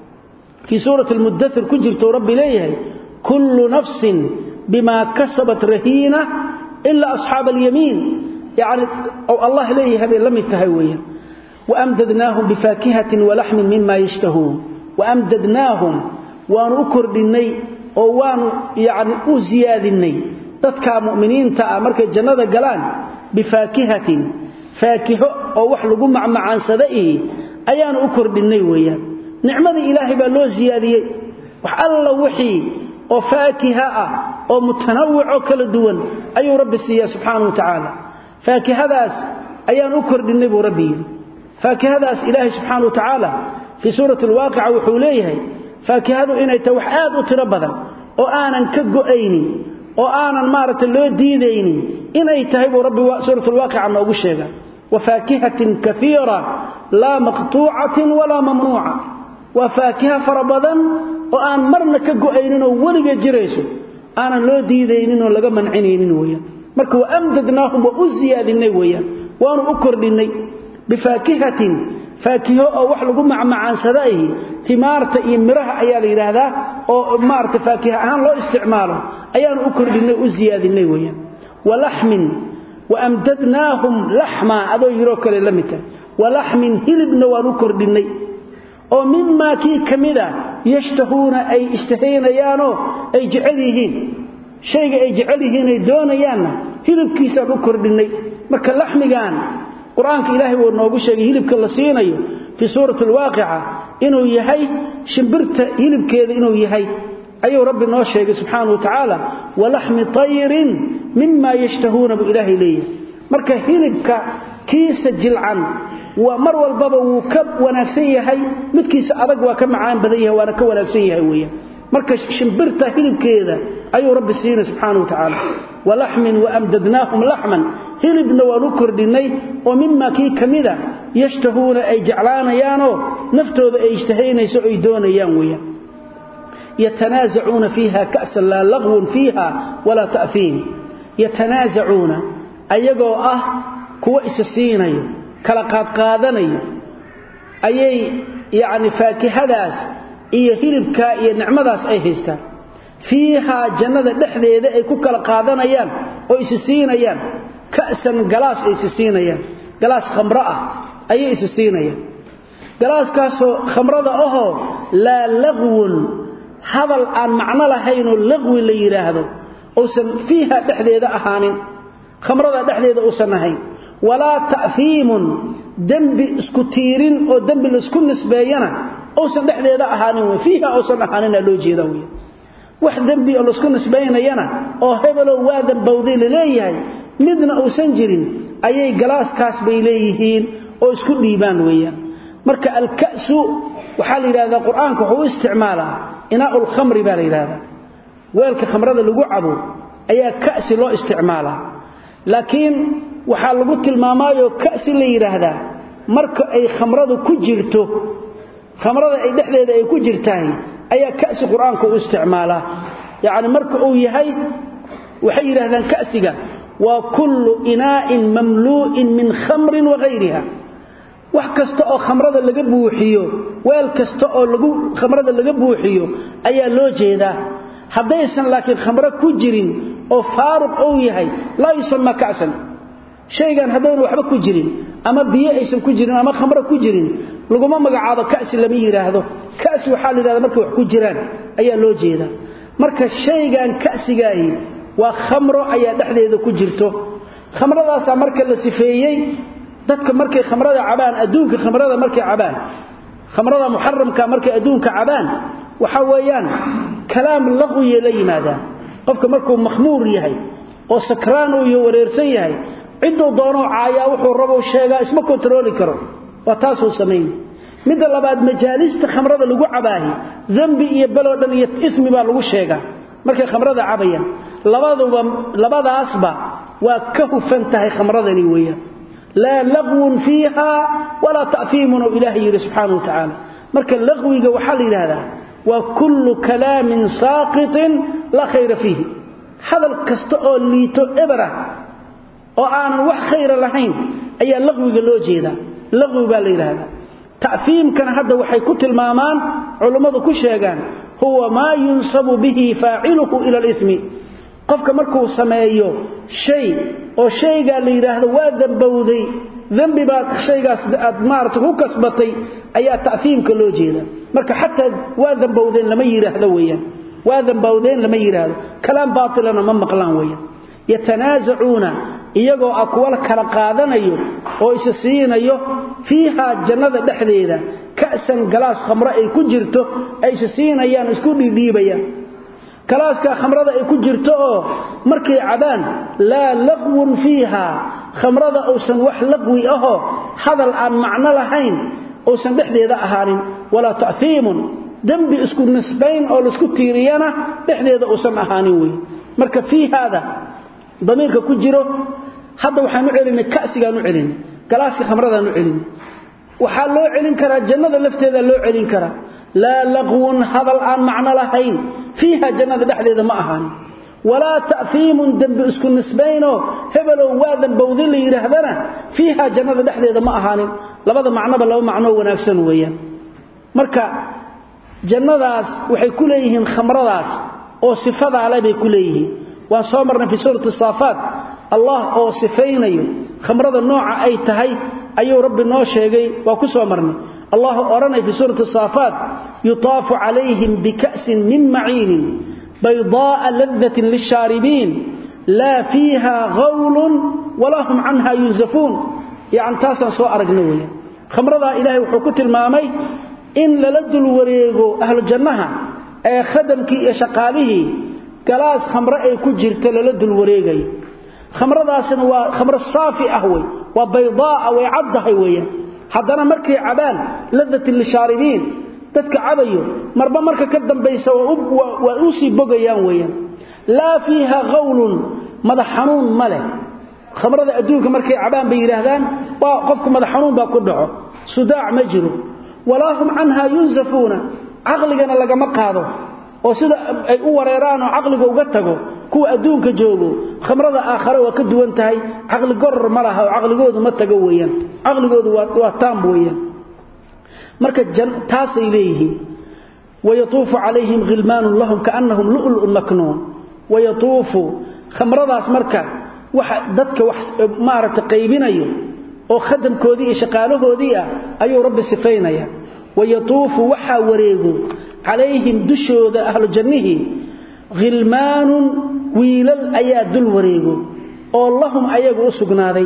fii suurati almudathir ku jirto rabbi leeyahay kullu nafsin bimaa kasabat rahiina ilaa asxaaba alyamiin yacni ou allah leeyahay bay la mid tahay weeyaan waamdadnaahum bifaakihatin walaxmin mima yashtahuun waamdadnaahum waanu u kordhinnay oo waanu yacni u siyaadinnay dadkaa mu'miniinta ah markay jannada galaan bifaakihatin faakiho oo wax lagu macmacaansada ihi ayaanu u kordhinnay weeyaan nicmadii ilaahay baa loo siyaadiyey wax alla wixii oo faakiha ah oo mutanawicoo kala duwan ayuu rabbi siiyaa subxaanahu wa tacaala faakihadaas ayaan u kordhinnay buu rabbi yidhi faakihadaas ilaahay subxaana wa tacaala fii suurati alwaaqica wuxuu leeyahay faakihadu inay tahay wax aad u tiro badan oo aanan ka go'aynin oo aanan maaragtay loo diidaynin inay tahay buu rabbi suurat alwaaqica noogu sheega wafaakihatin kaiira laa maqtuucatin walaa mamnuuca waa faakiha fara badan oo aan marna ka go'ayninoo weliga jirayso aanan loo diidaynin oo laga mancinaynin weeyaan marka waamdadnaahum waa u siyaadinay weeyaan waanu u kordhinnay bifaakihatin faakiho oo wax lagu macmacaansada ihi timaarta iyo miraha ayaa la yidhaahdaa oo maarata faakiha ahaan loo isticmaalo ayaanu u kordhinnay u siyaadinay weeyaan walaxmin waamdadnaahum laxmaa adoo yiroo kale la mid tahay walaxmin hilibna waan u kordhinnay oo mimaa kii ka mida yashtahuuna ay ishtahaynayaanoo ay jecel yihiin shayga ay jecel yihiin ay doonayaanna hilibkiisaan u kordhinnay marka laxmigaan qur-aanka ilaahay wuu noogu sheegay hilibka la siinayo fii suurati alwaaqica inuu yahay shimbirta hilibkeeda inuu yahay ayuu rabbi noo sheegay subxaana wa tacaala walaxmi tayrin mima yashtahuuna buu ilaahay leeyahay marka hilibka kiisa jilcan waa mar walbaba wuu ka wanaagsan yahay midkiisa adag waa ka macaan badan yahay waana ka wanaagsan yahay weeyaan marka shimbirta hilibkeeda ayuu rabbi siinay subxaanahu watacaala walaxmin waamdadnaahum laxman hilibna waanu kordhinnay oo mimaa kii ka mida yashtahuuna ay jeclaanayaanoo naftooda ay ishtahaynayso ay doonayaan weeyaan yatanaasacuuna fiiha ka'san laa laqwun fiiha walaa ta'fiim yatanaasacuuna ayagoo ah kuwa isa siinayo kala qaadqaadanayo ayay yacni faakihadaas iyo hilibkaa iyo nicmadaas ay haystaan fiihaa jannada dhexdeeda ay ku kala qaadanayaan oo isi siinayaan ka'san galaas ay isi siinayaan galaas khamro ah ayay isi siinayaan galaaskaasoo khamrada ahoo laa laqwun hadal aan macno lahaynoo laqwi la yidhaahdo uusan fiiha dhexdeeda ahaanin khamrada dhexdeeda uusan ahayn walaa ta'fiimun dembi isku tiirin oo dembi laisku nisbeeyana uusan dhexdeeda ahaanin wey fiiha uusan ahaanina loo jeeda wey wax dembi oo laisku nisbaynayana oo hebelow waa dambowday laleeyahay midna uusan jirin ayay galaaskaas bay leeyihiin oo isku dhiibaan weeyaan marka alka'su waxaa la yidhahdaa qur-aanka wuxuu u isticmaalaa inaa'u lkhamri baa la yidhahdaa weelka khamrada lagu cabo ayaa ka'si loo isticmaalaa laakiin waxaa lagu tilmaamaayoo ka'si la yidhaahdaa marka ay khamradu ku jirto khamrada ay dhexdeeda ay ku jirtahay ayaa ka'si qur-aanka u isticmaalaa yacni marka uu yahay waxay yidhahdaan ka'siga waa kullu inaa'in mamluu'in min khamrin wahayriha wax kasta oo khamrada laga buuxiyo weel kasta oo lagu khamrada laga buuxiyo ayaa loo jeedaa haddaysan laakiin khamro ku jirin oo faaruq uu yahay laa yusamma ka'san shaygan haddayna waxba ku jirin ama biyo aysan ku jirin ama khamro ku jirin laguma magacaabo ka'si lama yidhaahdo ka'si waxaa la yidhahda markay wax ku jiraan ayaa loo jeedaa marka shaygan ka'sigaahi waa khamro ayaa dhexdeeda ku jirto khamradaasaa marka la sifeeyey dadka markay khamrada cabaan adduunka khamrada markay cabaan khamrada muxaramka markay adduunka cabaan waxa weeyaan kalaam laqwiye la yimaadaan qofka markuu makhmuur yahay oo sakraan uu iyo wareersan yahay ciduu doonoo caayaa wuxuu rabo sheegaa isma kontarooli karo waa taasuu samayn midda labaad majaalista khamrada lagu cabaahi dembi iyo beloo dhan iyo ismi baa lagu sheegaa markay khamrada cabayaan labaduba labadaasba waa ka hufan tahay khamradani weeyaan laa laqwun fiiha walaa ta'fiimun oo ilaahay yidhi subxaana wa tacaala marka laqwiga waxaa la yidhaahdaa waa kullu kalaamin saaqitin laa khayra fiihi hadal kasta oo liito eberah oo aanan wax khayra lahayn ayaa laqwiga loo jeedaa laqwi baa la yidhaahdaa ta'fiimkana hadda waxay ku tilmaamaan culummadu ku sheegaan huwa maa yunsabu bihi faaciluhu ila alimi qofka markuu sameeyo shay oo shaygaa la yidhaahdo waa dambowday dembi baad shaygaas aad maarata ku kasbatay ayaa ta'fiimka loo jeeda marka xataa waa dambowdeen lama yidhaahdo weeyaan waa dambowdeen lama yidhaahdo kalaam baatilana ma maqlaan weeyaan yatanaasacuuna iyagoo ah kuwa kala qaadanayo oo isa siinayo fiihaa jannada dhexdeeda ka'san galaas khamro ay ku jirto ay isa siinayaan isku dhiidhiibayaan galaaskaa khamrada ay ku jirto oo markay cabaan laa laqwun fiiha khamrada uusan wax laqwi ahoo hadal aan macno lahayn uusan dhexdeeda ahaanin walaa ta'fiimun dembi isku nisbayn oo laisku tiiriyana dhexdeeda uusan ahaanin wey marka fii haada damiirka ku jiro hadda waxaan u celinay ka'sigaan u celinay galaaska khamradaan u celinay waxaa loo celin karaa jannada lafteeda loo celin karaa laa laqwun hadal aan macno lahayn fiiha jannada dhexdeeda ma ahaanin walaa ta'fiimun dembi isku nisbaynoo hebelow waa dambowday la yidhaahdana fiiha jannada dhexdeeda ma ahaanin labada macnoba laba macnoo wanaagsan weeyaan marka jannadaas waxay ku leeyihiin khamradaas oo sifadaale bay ku leeyihiin waan soo marnay fii suurati saafaat allah oo sifaynayo khamrada nooca ay tahay ayuu rabbi noo sheegay waa ku soo marnay allah odhanay fii suurati saafaat yutaafu calayhim bika'sin min maciinin baydaa'a ladatin lishaaribiin laa fiiha hawlun walaa hum canha yunsafuun yacni taasaan soo aragna weeyaan khamradaa ilaahay wuxuu ku tilmaamay in lala dul wareego ahlu jannaha ee khadamkii iyo shaqaalihii galaas khamro ay ku jirta lala dul wareegayo khamradaasina waa khamro saafi ah wey waa baydaa'a way caddahay weeyaan haddana markay cabaan ladatin lishaaribiin dadka cabayo marba marka ka dambaysa waa u sii bogayaan weeyaan laa fiiha qawlun madax xanuun ma leh khamrada adduunka markay cabaan bay yidhaahdaan waa qofku madax xanuun baa ku dhaco sudaac ma jiro walaa hum canha yunsafuuna caqligana lagama qaado oo sida ay u wareeraan oo caqliga uga tago kuwa adduunka joogo khamrada aakhare waa ka duwan tahay caqli goror ma laha oo caqligoodu ma tago weeyaan caqligoodu waa taam weeyaan marka taasay leeyihiin wayatuufu calayhim khilmaanun lahum kaannahum lu'lu'un maknuun wayatuufu khamradaas marka waxa dadka wax maaragta qaybinayo oo khadamkoodii iyo shaqaalahoodii ah ayuu rabbi sifaynaya wayatuufu waxaa wareego calayhim dushooda ahlu jannihii khilmaanun wiilal ayaa dul wareego oo lahum ayagu u sugnaaday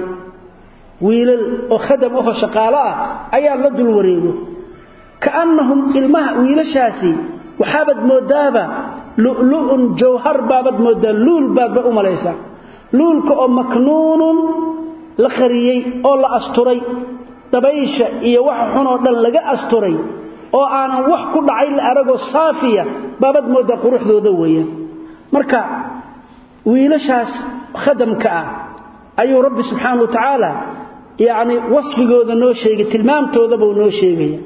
wiilal oo khadam aho shaqaalo ah ayaa la dul wareego kaannahum ilmaha wiilashaasi waxaabad moodaaba lu'lu'un jawhar baabad moodaa luul baadba u malaysaa luulka oo maknuunun la qariyey oo la asturay dabaysha iyo waxa xun oo dhan laga asturay oo aanan wax ku dhacay la aragoo saafiya baabad moodaa quruxdooda weeyaan marka wiilashaas khadamka ah ayuu rabbi subxaana wa tacaala yacni wasfigooda noo sheegay tilmaamtooda buu noo sheegaya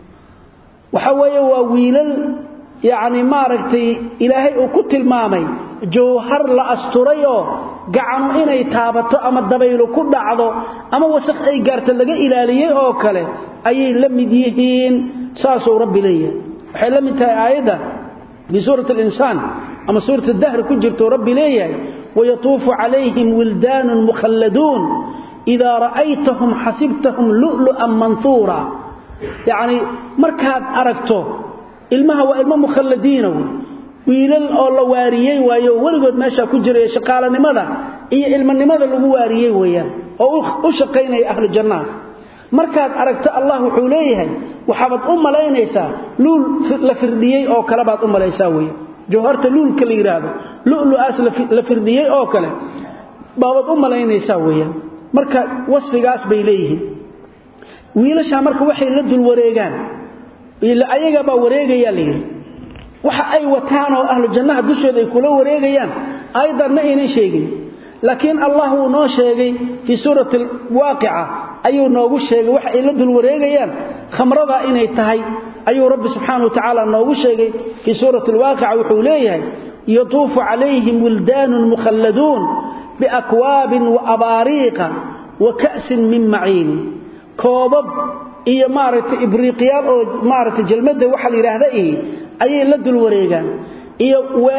waxa weeye waa wiilal yacni maaragtay ilaahay uu ku tilmaamay jawhar la asturay oo gacanu inay taabato ama dabaylu ku dhacdo ama wasakh ay gaarta laga ilaaliyey oo kale ayay la mid yihiin saasuu rabbi leeyahay waxay la mid tahay aayadda fii suurati alinsaan ama suurati dahri ku jirtou rabbi leeyahay wayatuufu calayhim wildaanun mukhalladuun idaa ra'aytahum xasibtahum lu'lu'an manhuura yacni markaad aragto ilmaha waa ilmo mukhalladiina wey wiilal oo la waariyey waayo oo weligood meeshaa ku jiraya shaqaalanimada iyo ilmanimada lagu waariyey weeyaan oo u shaqaynaya ahlu jannaha markaad aragto allah wuxuu leeyahay waxaabaad u malaynaysaa luul la firdhiyey oo kale baad u malaysaa weeyaan jawharta luulka la yidhaahdo lu'lu'aas la firdhiyey oo kale baabaad u malaynaysaa weeyaan marka wasfigaas bay leeyihiin wiilashaa marka waxay la dul wareegaan ayagabaa wareegayaa la yidhi waxa ay wataan oo ahlu jannaha dushooda ay kula wareegayaan aayaddan ma aynan sheegin laakiin allah wuu noo sheegay fii suurati alwaaqica ayuu noogu sheegay waxa ay la dul wareegayaan khamradaa inay tahay ayuu rabbi subxaana wa tacaala noogu sheegay fii suurati alwaaqica wuxuu leeyahay yatuufu calayhim wildaanun mukhalladuun biakwaabin wa abaariiqa wa ka'sin min maciin koobab iyo maaragtay ibriiqyaal oo maaragtay jalmadda waxa la yidhaahda ihi ayay la dul wareegaan iyo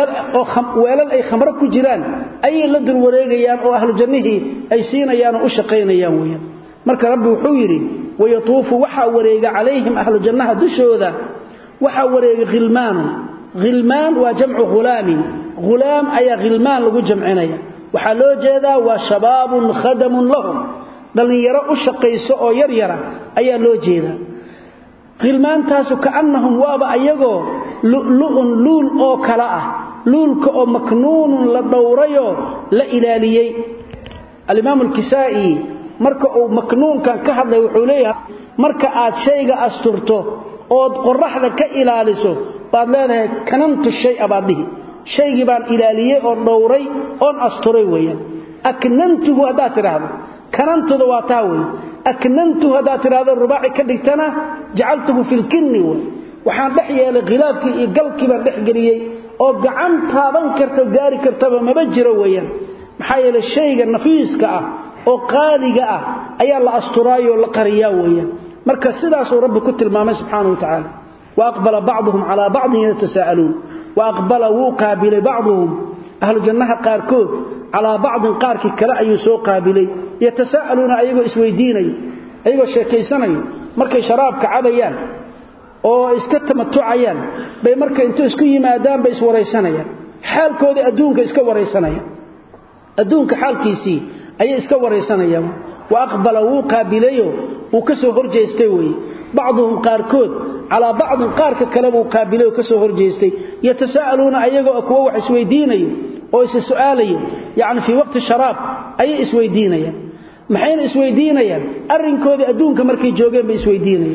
weelal ay khamro ku jiraan ayay la dul wareegayaan oo ahlu jannihii ay siinayaan oo u shaqaynayaan weeyaan marka rabbi wuxuu yidhi wayatuufu waxaa wareega calayhim ahlu jannaha dushooda waxaa wareega khilmaanun khilmaan waa jamcu hulaamin hulaam ayaa khilmaan lagu jamcinaya waxaa loo jeedaa waa shabaabun khadamun lahum dhallinyaro u shaqayso oo yar yara ayaa loo jeedaa khilmaantaasu kaannahum waaba ayagoo lu'lu'un luul oo kale ah luulka oo maknuunun la dhowrayoo la ilaaliyey alimaamu alkisaa'i marka uu maknuunkan ka hadlay wuxuu leeyahay marka aad shayga asturto ood qoraxda ka ilaaliso baad leedahay kanantu shaya baad dhihi shaygii baan ilaaliyey oo dhowray oon asturay weeyaan aknantuhu haddaad tidhaahdo kanantuda waa taa wey aknantuhu haddaad tidhaahdo rubaaci ka dhigtana jacaltuhu filkinni wey waxaan dhex yeelay khilaafkii iyo galkii baan dhex geliyey oo gacan taaban karta gaari kartaba maba jiro weeyaan maxaa yeelay shayga nafiiska ah oo qaaliga ah ayaa la asturaayoo la qariyaa weeyaan marka sidaasuu rabbi ku tilmaamay subxaana wa tacaala wa aqbala bacduhum calaa bacdin yatasaa'aluun wa aqbala wuu qaabilay bacduhum ahlu jannaha qaarkood calaa bacdin qaarkii kale ayuu soo qaabilay yatasaa'aluuna ayagoo isweydiinayo ayagoo sheekaysanayo markay sharaabka cabayaan oo iska tamatucayaan bay marka intuu isku yimaadaan bay iswaraysanayaan xaalkoodii adduunka iska waraysanayaan adduunka xaalkiisii ayay iska waraysanayaan wa aqbala wuu qaabilayo wuu ka soo horjeestay weeye bacduhum qaarkood calaa bacdin qaarka kale buu qaabilay oo ka soo horjeestay yatasaa'aluuna ayagoo kuwo wax isweydiinayo oo is su'aalayo yacni fii waqti sharaab ayay isweydiinayaan maxayna isweydiinayaan arrinkoodii adduunka markay joogeen bay isweydiinayaan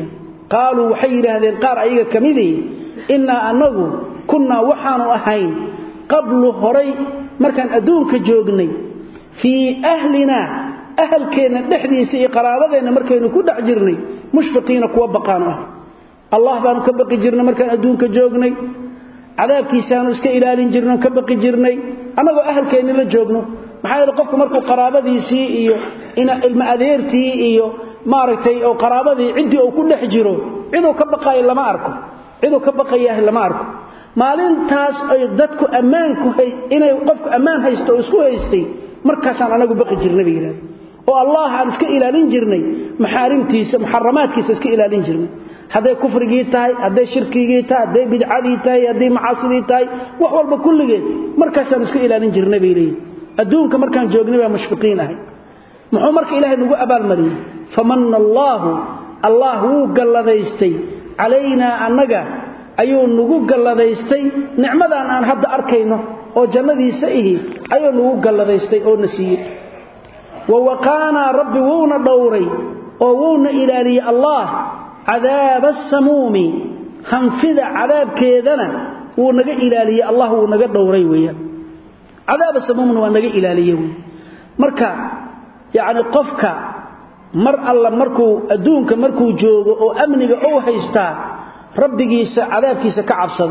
qaaluu waxay yidhaahdeen qaar ayaga ka midii innaa annagu kunnaa waxaanu ahayn qablu horay markaan adduunka joognay fii ahlinaa ahalkeenna dhexdiisa iyo qaraabadeenna markaynu ku dhex jirnay mushfiqiina kuwa baqaanu ahay allah baanu ka baqi jirnay markaan adduunka joognay cadaabkiisaanu iska ilaalin jirno ka baqi jirnay annagoo ahalkeenni la joogno maxaa yeele qofku markuu qaraabadiisii iyo ilma adeertii iyo maaragtay oo qaraabadii ciddii uu ku dhex jiro ciduu ka baqaayo lama arko ciduu ka baqayaah lama arko maalintaas ay dadku ammaanku inay qofku ammaan haysto oo isku haystay markaasaan anagu baqi jirnay bay yidhahda oo allah aan iska ilaalin jirnay maxaarimtiisa muxaramaadkiisa iska ilaalin jirnay hadday kufrigii tahay hadday shirkigii tahay hadday bidcadii tahay hadday macaasidii tahay wax walba kulligeed markaasaan iska ilaalin jirnay bay leeyihin adduunka markaan joognay baa mushfiqiin ahay muxuu marka ilaahay nagu abaalmariyey famanna allaahu allah wuu galladaystay calaynaa annaga ayuu nagu galladaystay nicmadan aan hadda arkayno oo jannadiisa ihi ayuu nagu galladaystay oo na siiyey wa waqaanaa rabbi wuuna dhowray oo wuuna ilaaliyey allah cadaaba asamuumi hanfida cadaabkeedana wuu naga ilaaliyey allah wuu naga dhowray weeyaan cadaaba samuumna waa naga ilaaliye wey marka yacni qofka mar alla markuu adduunka markuu joogo oo amniga ou haystaa rabbigiisa cadaabkiisa ka cabsado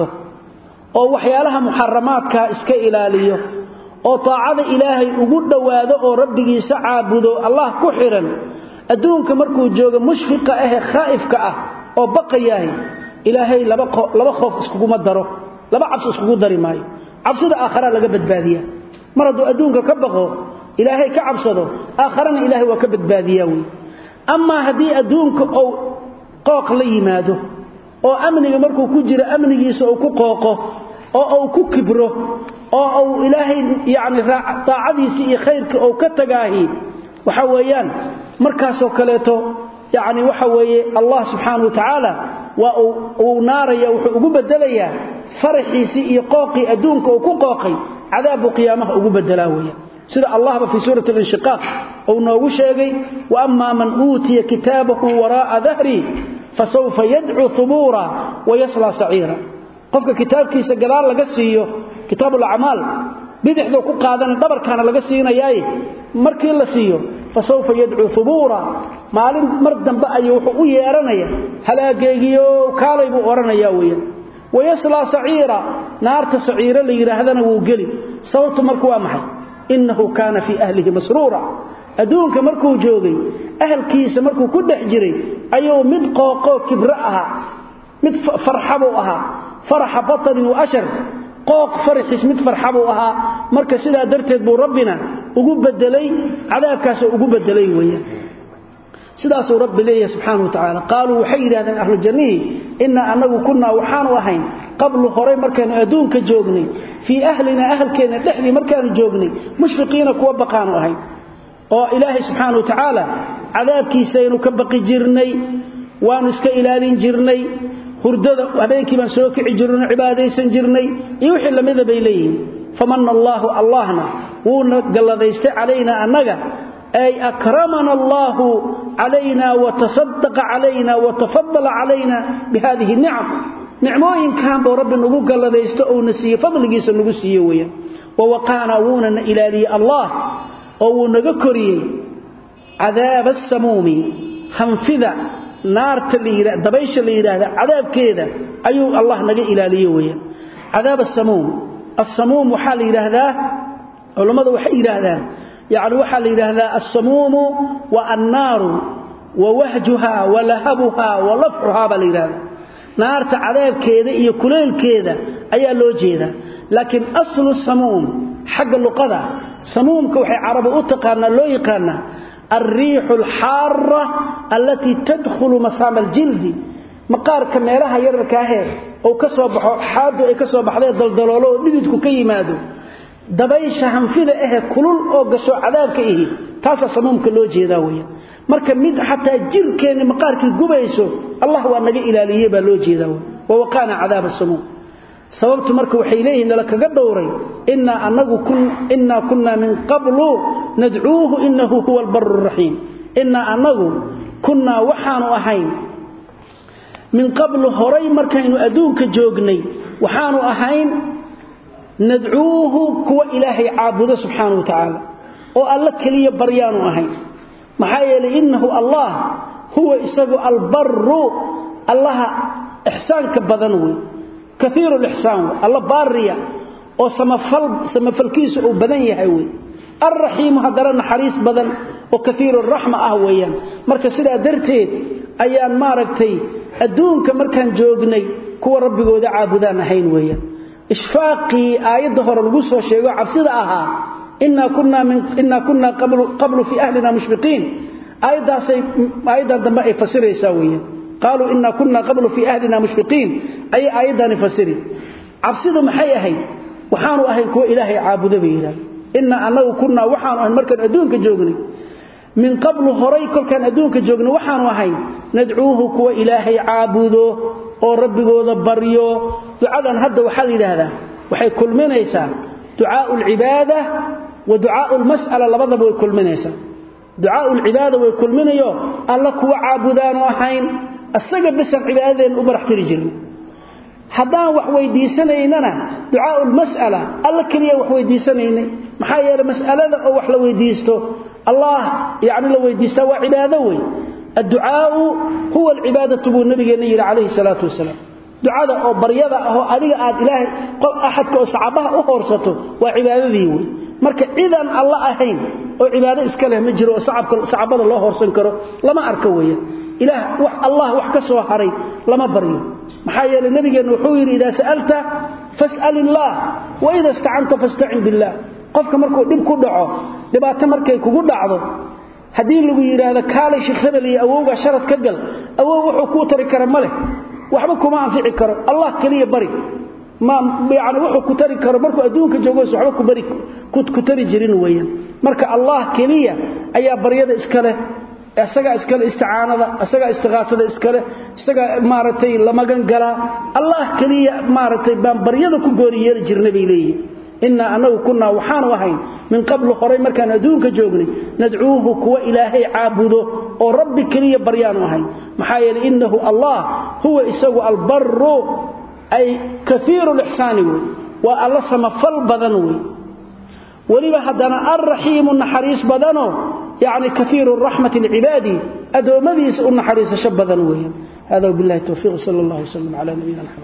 oo waxyaalaha muxaramaadkaa iska ilaaliyo oo taacada ilaahay ugu dhowaado oo rabbigiisa caabudo allah ku xidhan adduunka markuu joogo mushfiqa ahe khaa'ifka ah oo baqayaahay ilaahay laba khoof iskuguma daro laba cabsi iskugu dari maayo cabsida aakharaa laga badbaadiyaa mar hadduu adduunka ka baqo ilaahay ka cabsado aakharana ilaahay waa ka badbaadiyaa wey amaa haddii adduunka ou qooq la yimaado oo amniga markuu ku jiro amnigiisa uu ku qooqo oo uu ku kibro oo uu ilaahay yacni daacadiisii iyo khayrkii ou ka tagaahi waxa weeyaan markaasoo kaleeto yacni waxa weeye allah subxaana wa tacaala waa uu naaraya wuxuu ugu bedelayaa faraxiisii iyo qooqii adduunka uu ku qooqay cadaabbuu qiyaamaha ugu bedelaa weeyaan sida allahba fii suurati alinshiqaaq uu noogu sheegay wa ammaa man uutiya kitaabahu waraa'a dahri fasawfa yadcuu hubuura wayaslaa saciira qofka kitaabkiisa gadaal laga siiyo kitaabuulacmaal bidixduu ku qaadana dhabarkaana laga siinayaaye markii la siiyo fasawfa yadcuu hubuura maalin mar dambe ayuu wuxuu u yeeranaya halaageegiyo kaalay buu odhanayaa weeyaan wayaslaa saciira naarta saciiro la yidhaahdana wuu geli sababtu marku waa maxay innahu kaana fii ahlihi masruura adduunka markuu joogay ahalkiisa markuu ku dhex jiray ayuu mid qooqoo kibro ahaa mid farxa buu ahaa faraxa batanin wa ashar qooq faraxiis mid farxa buu ahaa marka sidaa darteed buu rabbina ugu bedelay cadaabkaasoo ugu bedelay weeyaan sidaasuu rabbi leeyahay subxaana wa tacaala qaaluu waxay yidhahdeen ahlu jannihii innaa annagu kunnaa waxaanu ahayn qablu horay markaanu adduunka joognay fii ahlinaa ahalkeenna dhexdii markaanu joognay mushfiqiina kuwa baqaanu ahayn oo ilaahay subxaana wa tacaala cadaabkiisaynu ka baqi jirnay waanu iska ilaalin jirnay hurdada habeenkii baan soo kici jirno cibaadaysan jirnay iyo wixii lamida bay leeyihiin famanna allaahu allahna wuuna galladaystay calaynaa annaga ay akramana allaahu calayna watasaddaqa calayna watafadala calayna bihadihi nicam nicmooyinkan buu rabbi nagu galladaysto ouna siiye fadligiisa nagu siiye weeyaan wawaqaana wuuna na ilaaliyey allah oo wuu naga koriyey cadaaba asamuumi hanfida naarta la dabaysha la yidhaahda cadaabkeeda ayuu allah naga ilaaliye weeyaan cadaab asamuum asamuum waxaa la yidhaahdaa culammadu waxay yidhaahdaan yacni waxaa la yidhaahdaa alsamuumu wa annaaru wa wahjuha wa lahabuha wa lafxuhaa baa la yidhahdaa naarta cadaabkeeda iyo kuleylkeeda ayaa loo jeedaa laakiin aslu samuum xagga luqada samuumka waxay carabi u taqaanaa loo yaqaanaa alriixu alxaara allatii tadkhulu masaama aljildi maqaarka meelaha yararkaahee ou ka soo baxo xaadu ay ka soo baxdee daldaloolo oo dhididku ka yimaado dabaysha hanfida ahe kulul oo gasho cadaabka ihi taasaa samuumka loo jeedaa weya marka mid xataa jirkeenni maqaarkii gubayso allah waa naga ilaaliye baa loo jeedaa wey wawaqaana cadaaba samuum sababtu marka waxay leeyihiin nala kaga dhowray innaa anagu innaa kunnaa min qablu nadcuuhu innahu huwa albaru raxiim innaa annagu kunnaa waxaanu ahayn min qablu horay markaynu adduunka joognay waxaanu ahayn nadcuuhu kuwa ilaahay caabudo subxaanahu wa tacaala oo alla keliya baryaanu ahayn maxaa yeelay innahu allah huwa isagu albaru allaha ixsaanka badan wey kaiiru lixsaan wey alla baariya oo samafalkiisu uu badan yahay wey alraxiimu haddana naxariis badan oo kaiiru raxma ah weeyaan marka sidaa darteed ayaan maaragtay adduunka markaan joognay kuwa rabbigooda caabudaan ahayn weeyaan ishfaaqii aayadda hore lagu soo sheego cabsida ahaa innaa kunna qablu fii ahlina mushfiqiin aayaddaasay aayaddan dambe ay fasiraysaa weeyaan qaaluu innaa kunna qablu fii ahlina mushfiqiin ayay aayaddani fasiri cabsidu maxay ahayd waxaanu ahayn kuwa ilaahay caabudo bay yidhahda innaa annagu kunnaa waxaanu ahayn markaan adduunka joognay min qablu horay kolkaan adduunka joogna waxaanu ahayn nadcuuhu kuwa ilaahay caabudo oo rabbigooda baryo ducadan hadda waxaa la yidhaahdaa waxay kulminaysaa ducaau alcibaada wa ducaau lmas'ala labadaba way kulminaysaa ducaau lcibaada way kulminayo alla kuwa caabudaanu ahayn asaga besan cibaadadeenna u barax tiri jirna haddaan wax weydiisanaynana ducaau lmas'ala alla keliya wax weydiisanaynay maxaa yeele mas'alada oo wax la weydiisto allah yacni la weydiistaa waa cibaado wey adducaau huwa alcibaadatu buu nabigeenna yidhi calayhi salaatu wasalaam ducada oo baryada ahoo adiga aad ilaahay axadka oo sacabaha u hoorsato waa cibaadadii wey marka cidaan alla ahayn oo cibaado iska leh ma jiro oo sacabada loo hoorsan karo lama arko weeyaan ilaah wax allah wax ka soo haray lama baryo maxaa yeelay nabigeenna wuxuu yidhi idaa sa'alta fas'al illaah wa ida istacanta fastacin billaah qofka markuu dhib ku dhaco dhibaato markay kugu dhacdo haddii lagu yidhaahdo kaalay sheekh hebel iyo awowga sharad ka gal awow wuxuu kuu tari kara ma leh waxba kuma anfici karo allah keliya bari ma yani wuxuu ku tari karo markuu adduunka joogos waxba ku bari ku tari jirin weeyaan marka allah keliya ayaa baryada iska leh isagaa iskale isticaanada isagaa istiqaafada iskale isagaa maaragtay la magan galaa allah keliya maaragtay baan baryada ku gooni yeeli jirna bay leeyihin innaa annagu kunnaa waxaanu ahayn min qablu horay markaan adduunka joognay nadcuuhu kuwa ilaahay caabudo oo rabbi keliya baryaanu ahayn maxaa yeeley innahu allah huwa isagu albaru ay kaiiru lixsaani wey waa alla samafal badan wey weliba haddana alraxiimu naxariis badanoo yacni kaiiru raxmati lcibaadi addoommadiisa u naxariisasho badan weeyaan hada wabillahi towfiiq sala allah wasalam cala nabiyina maxamed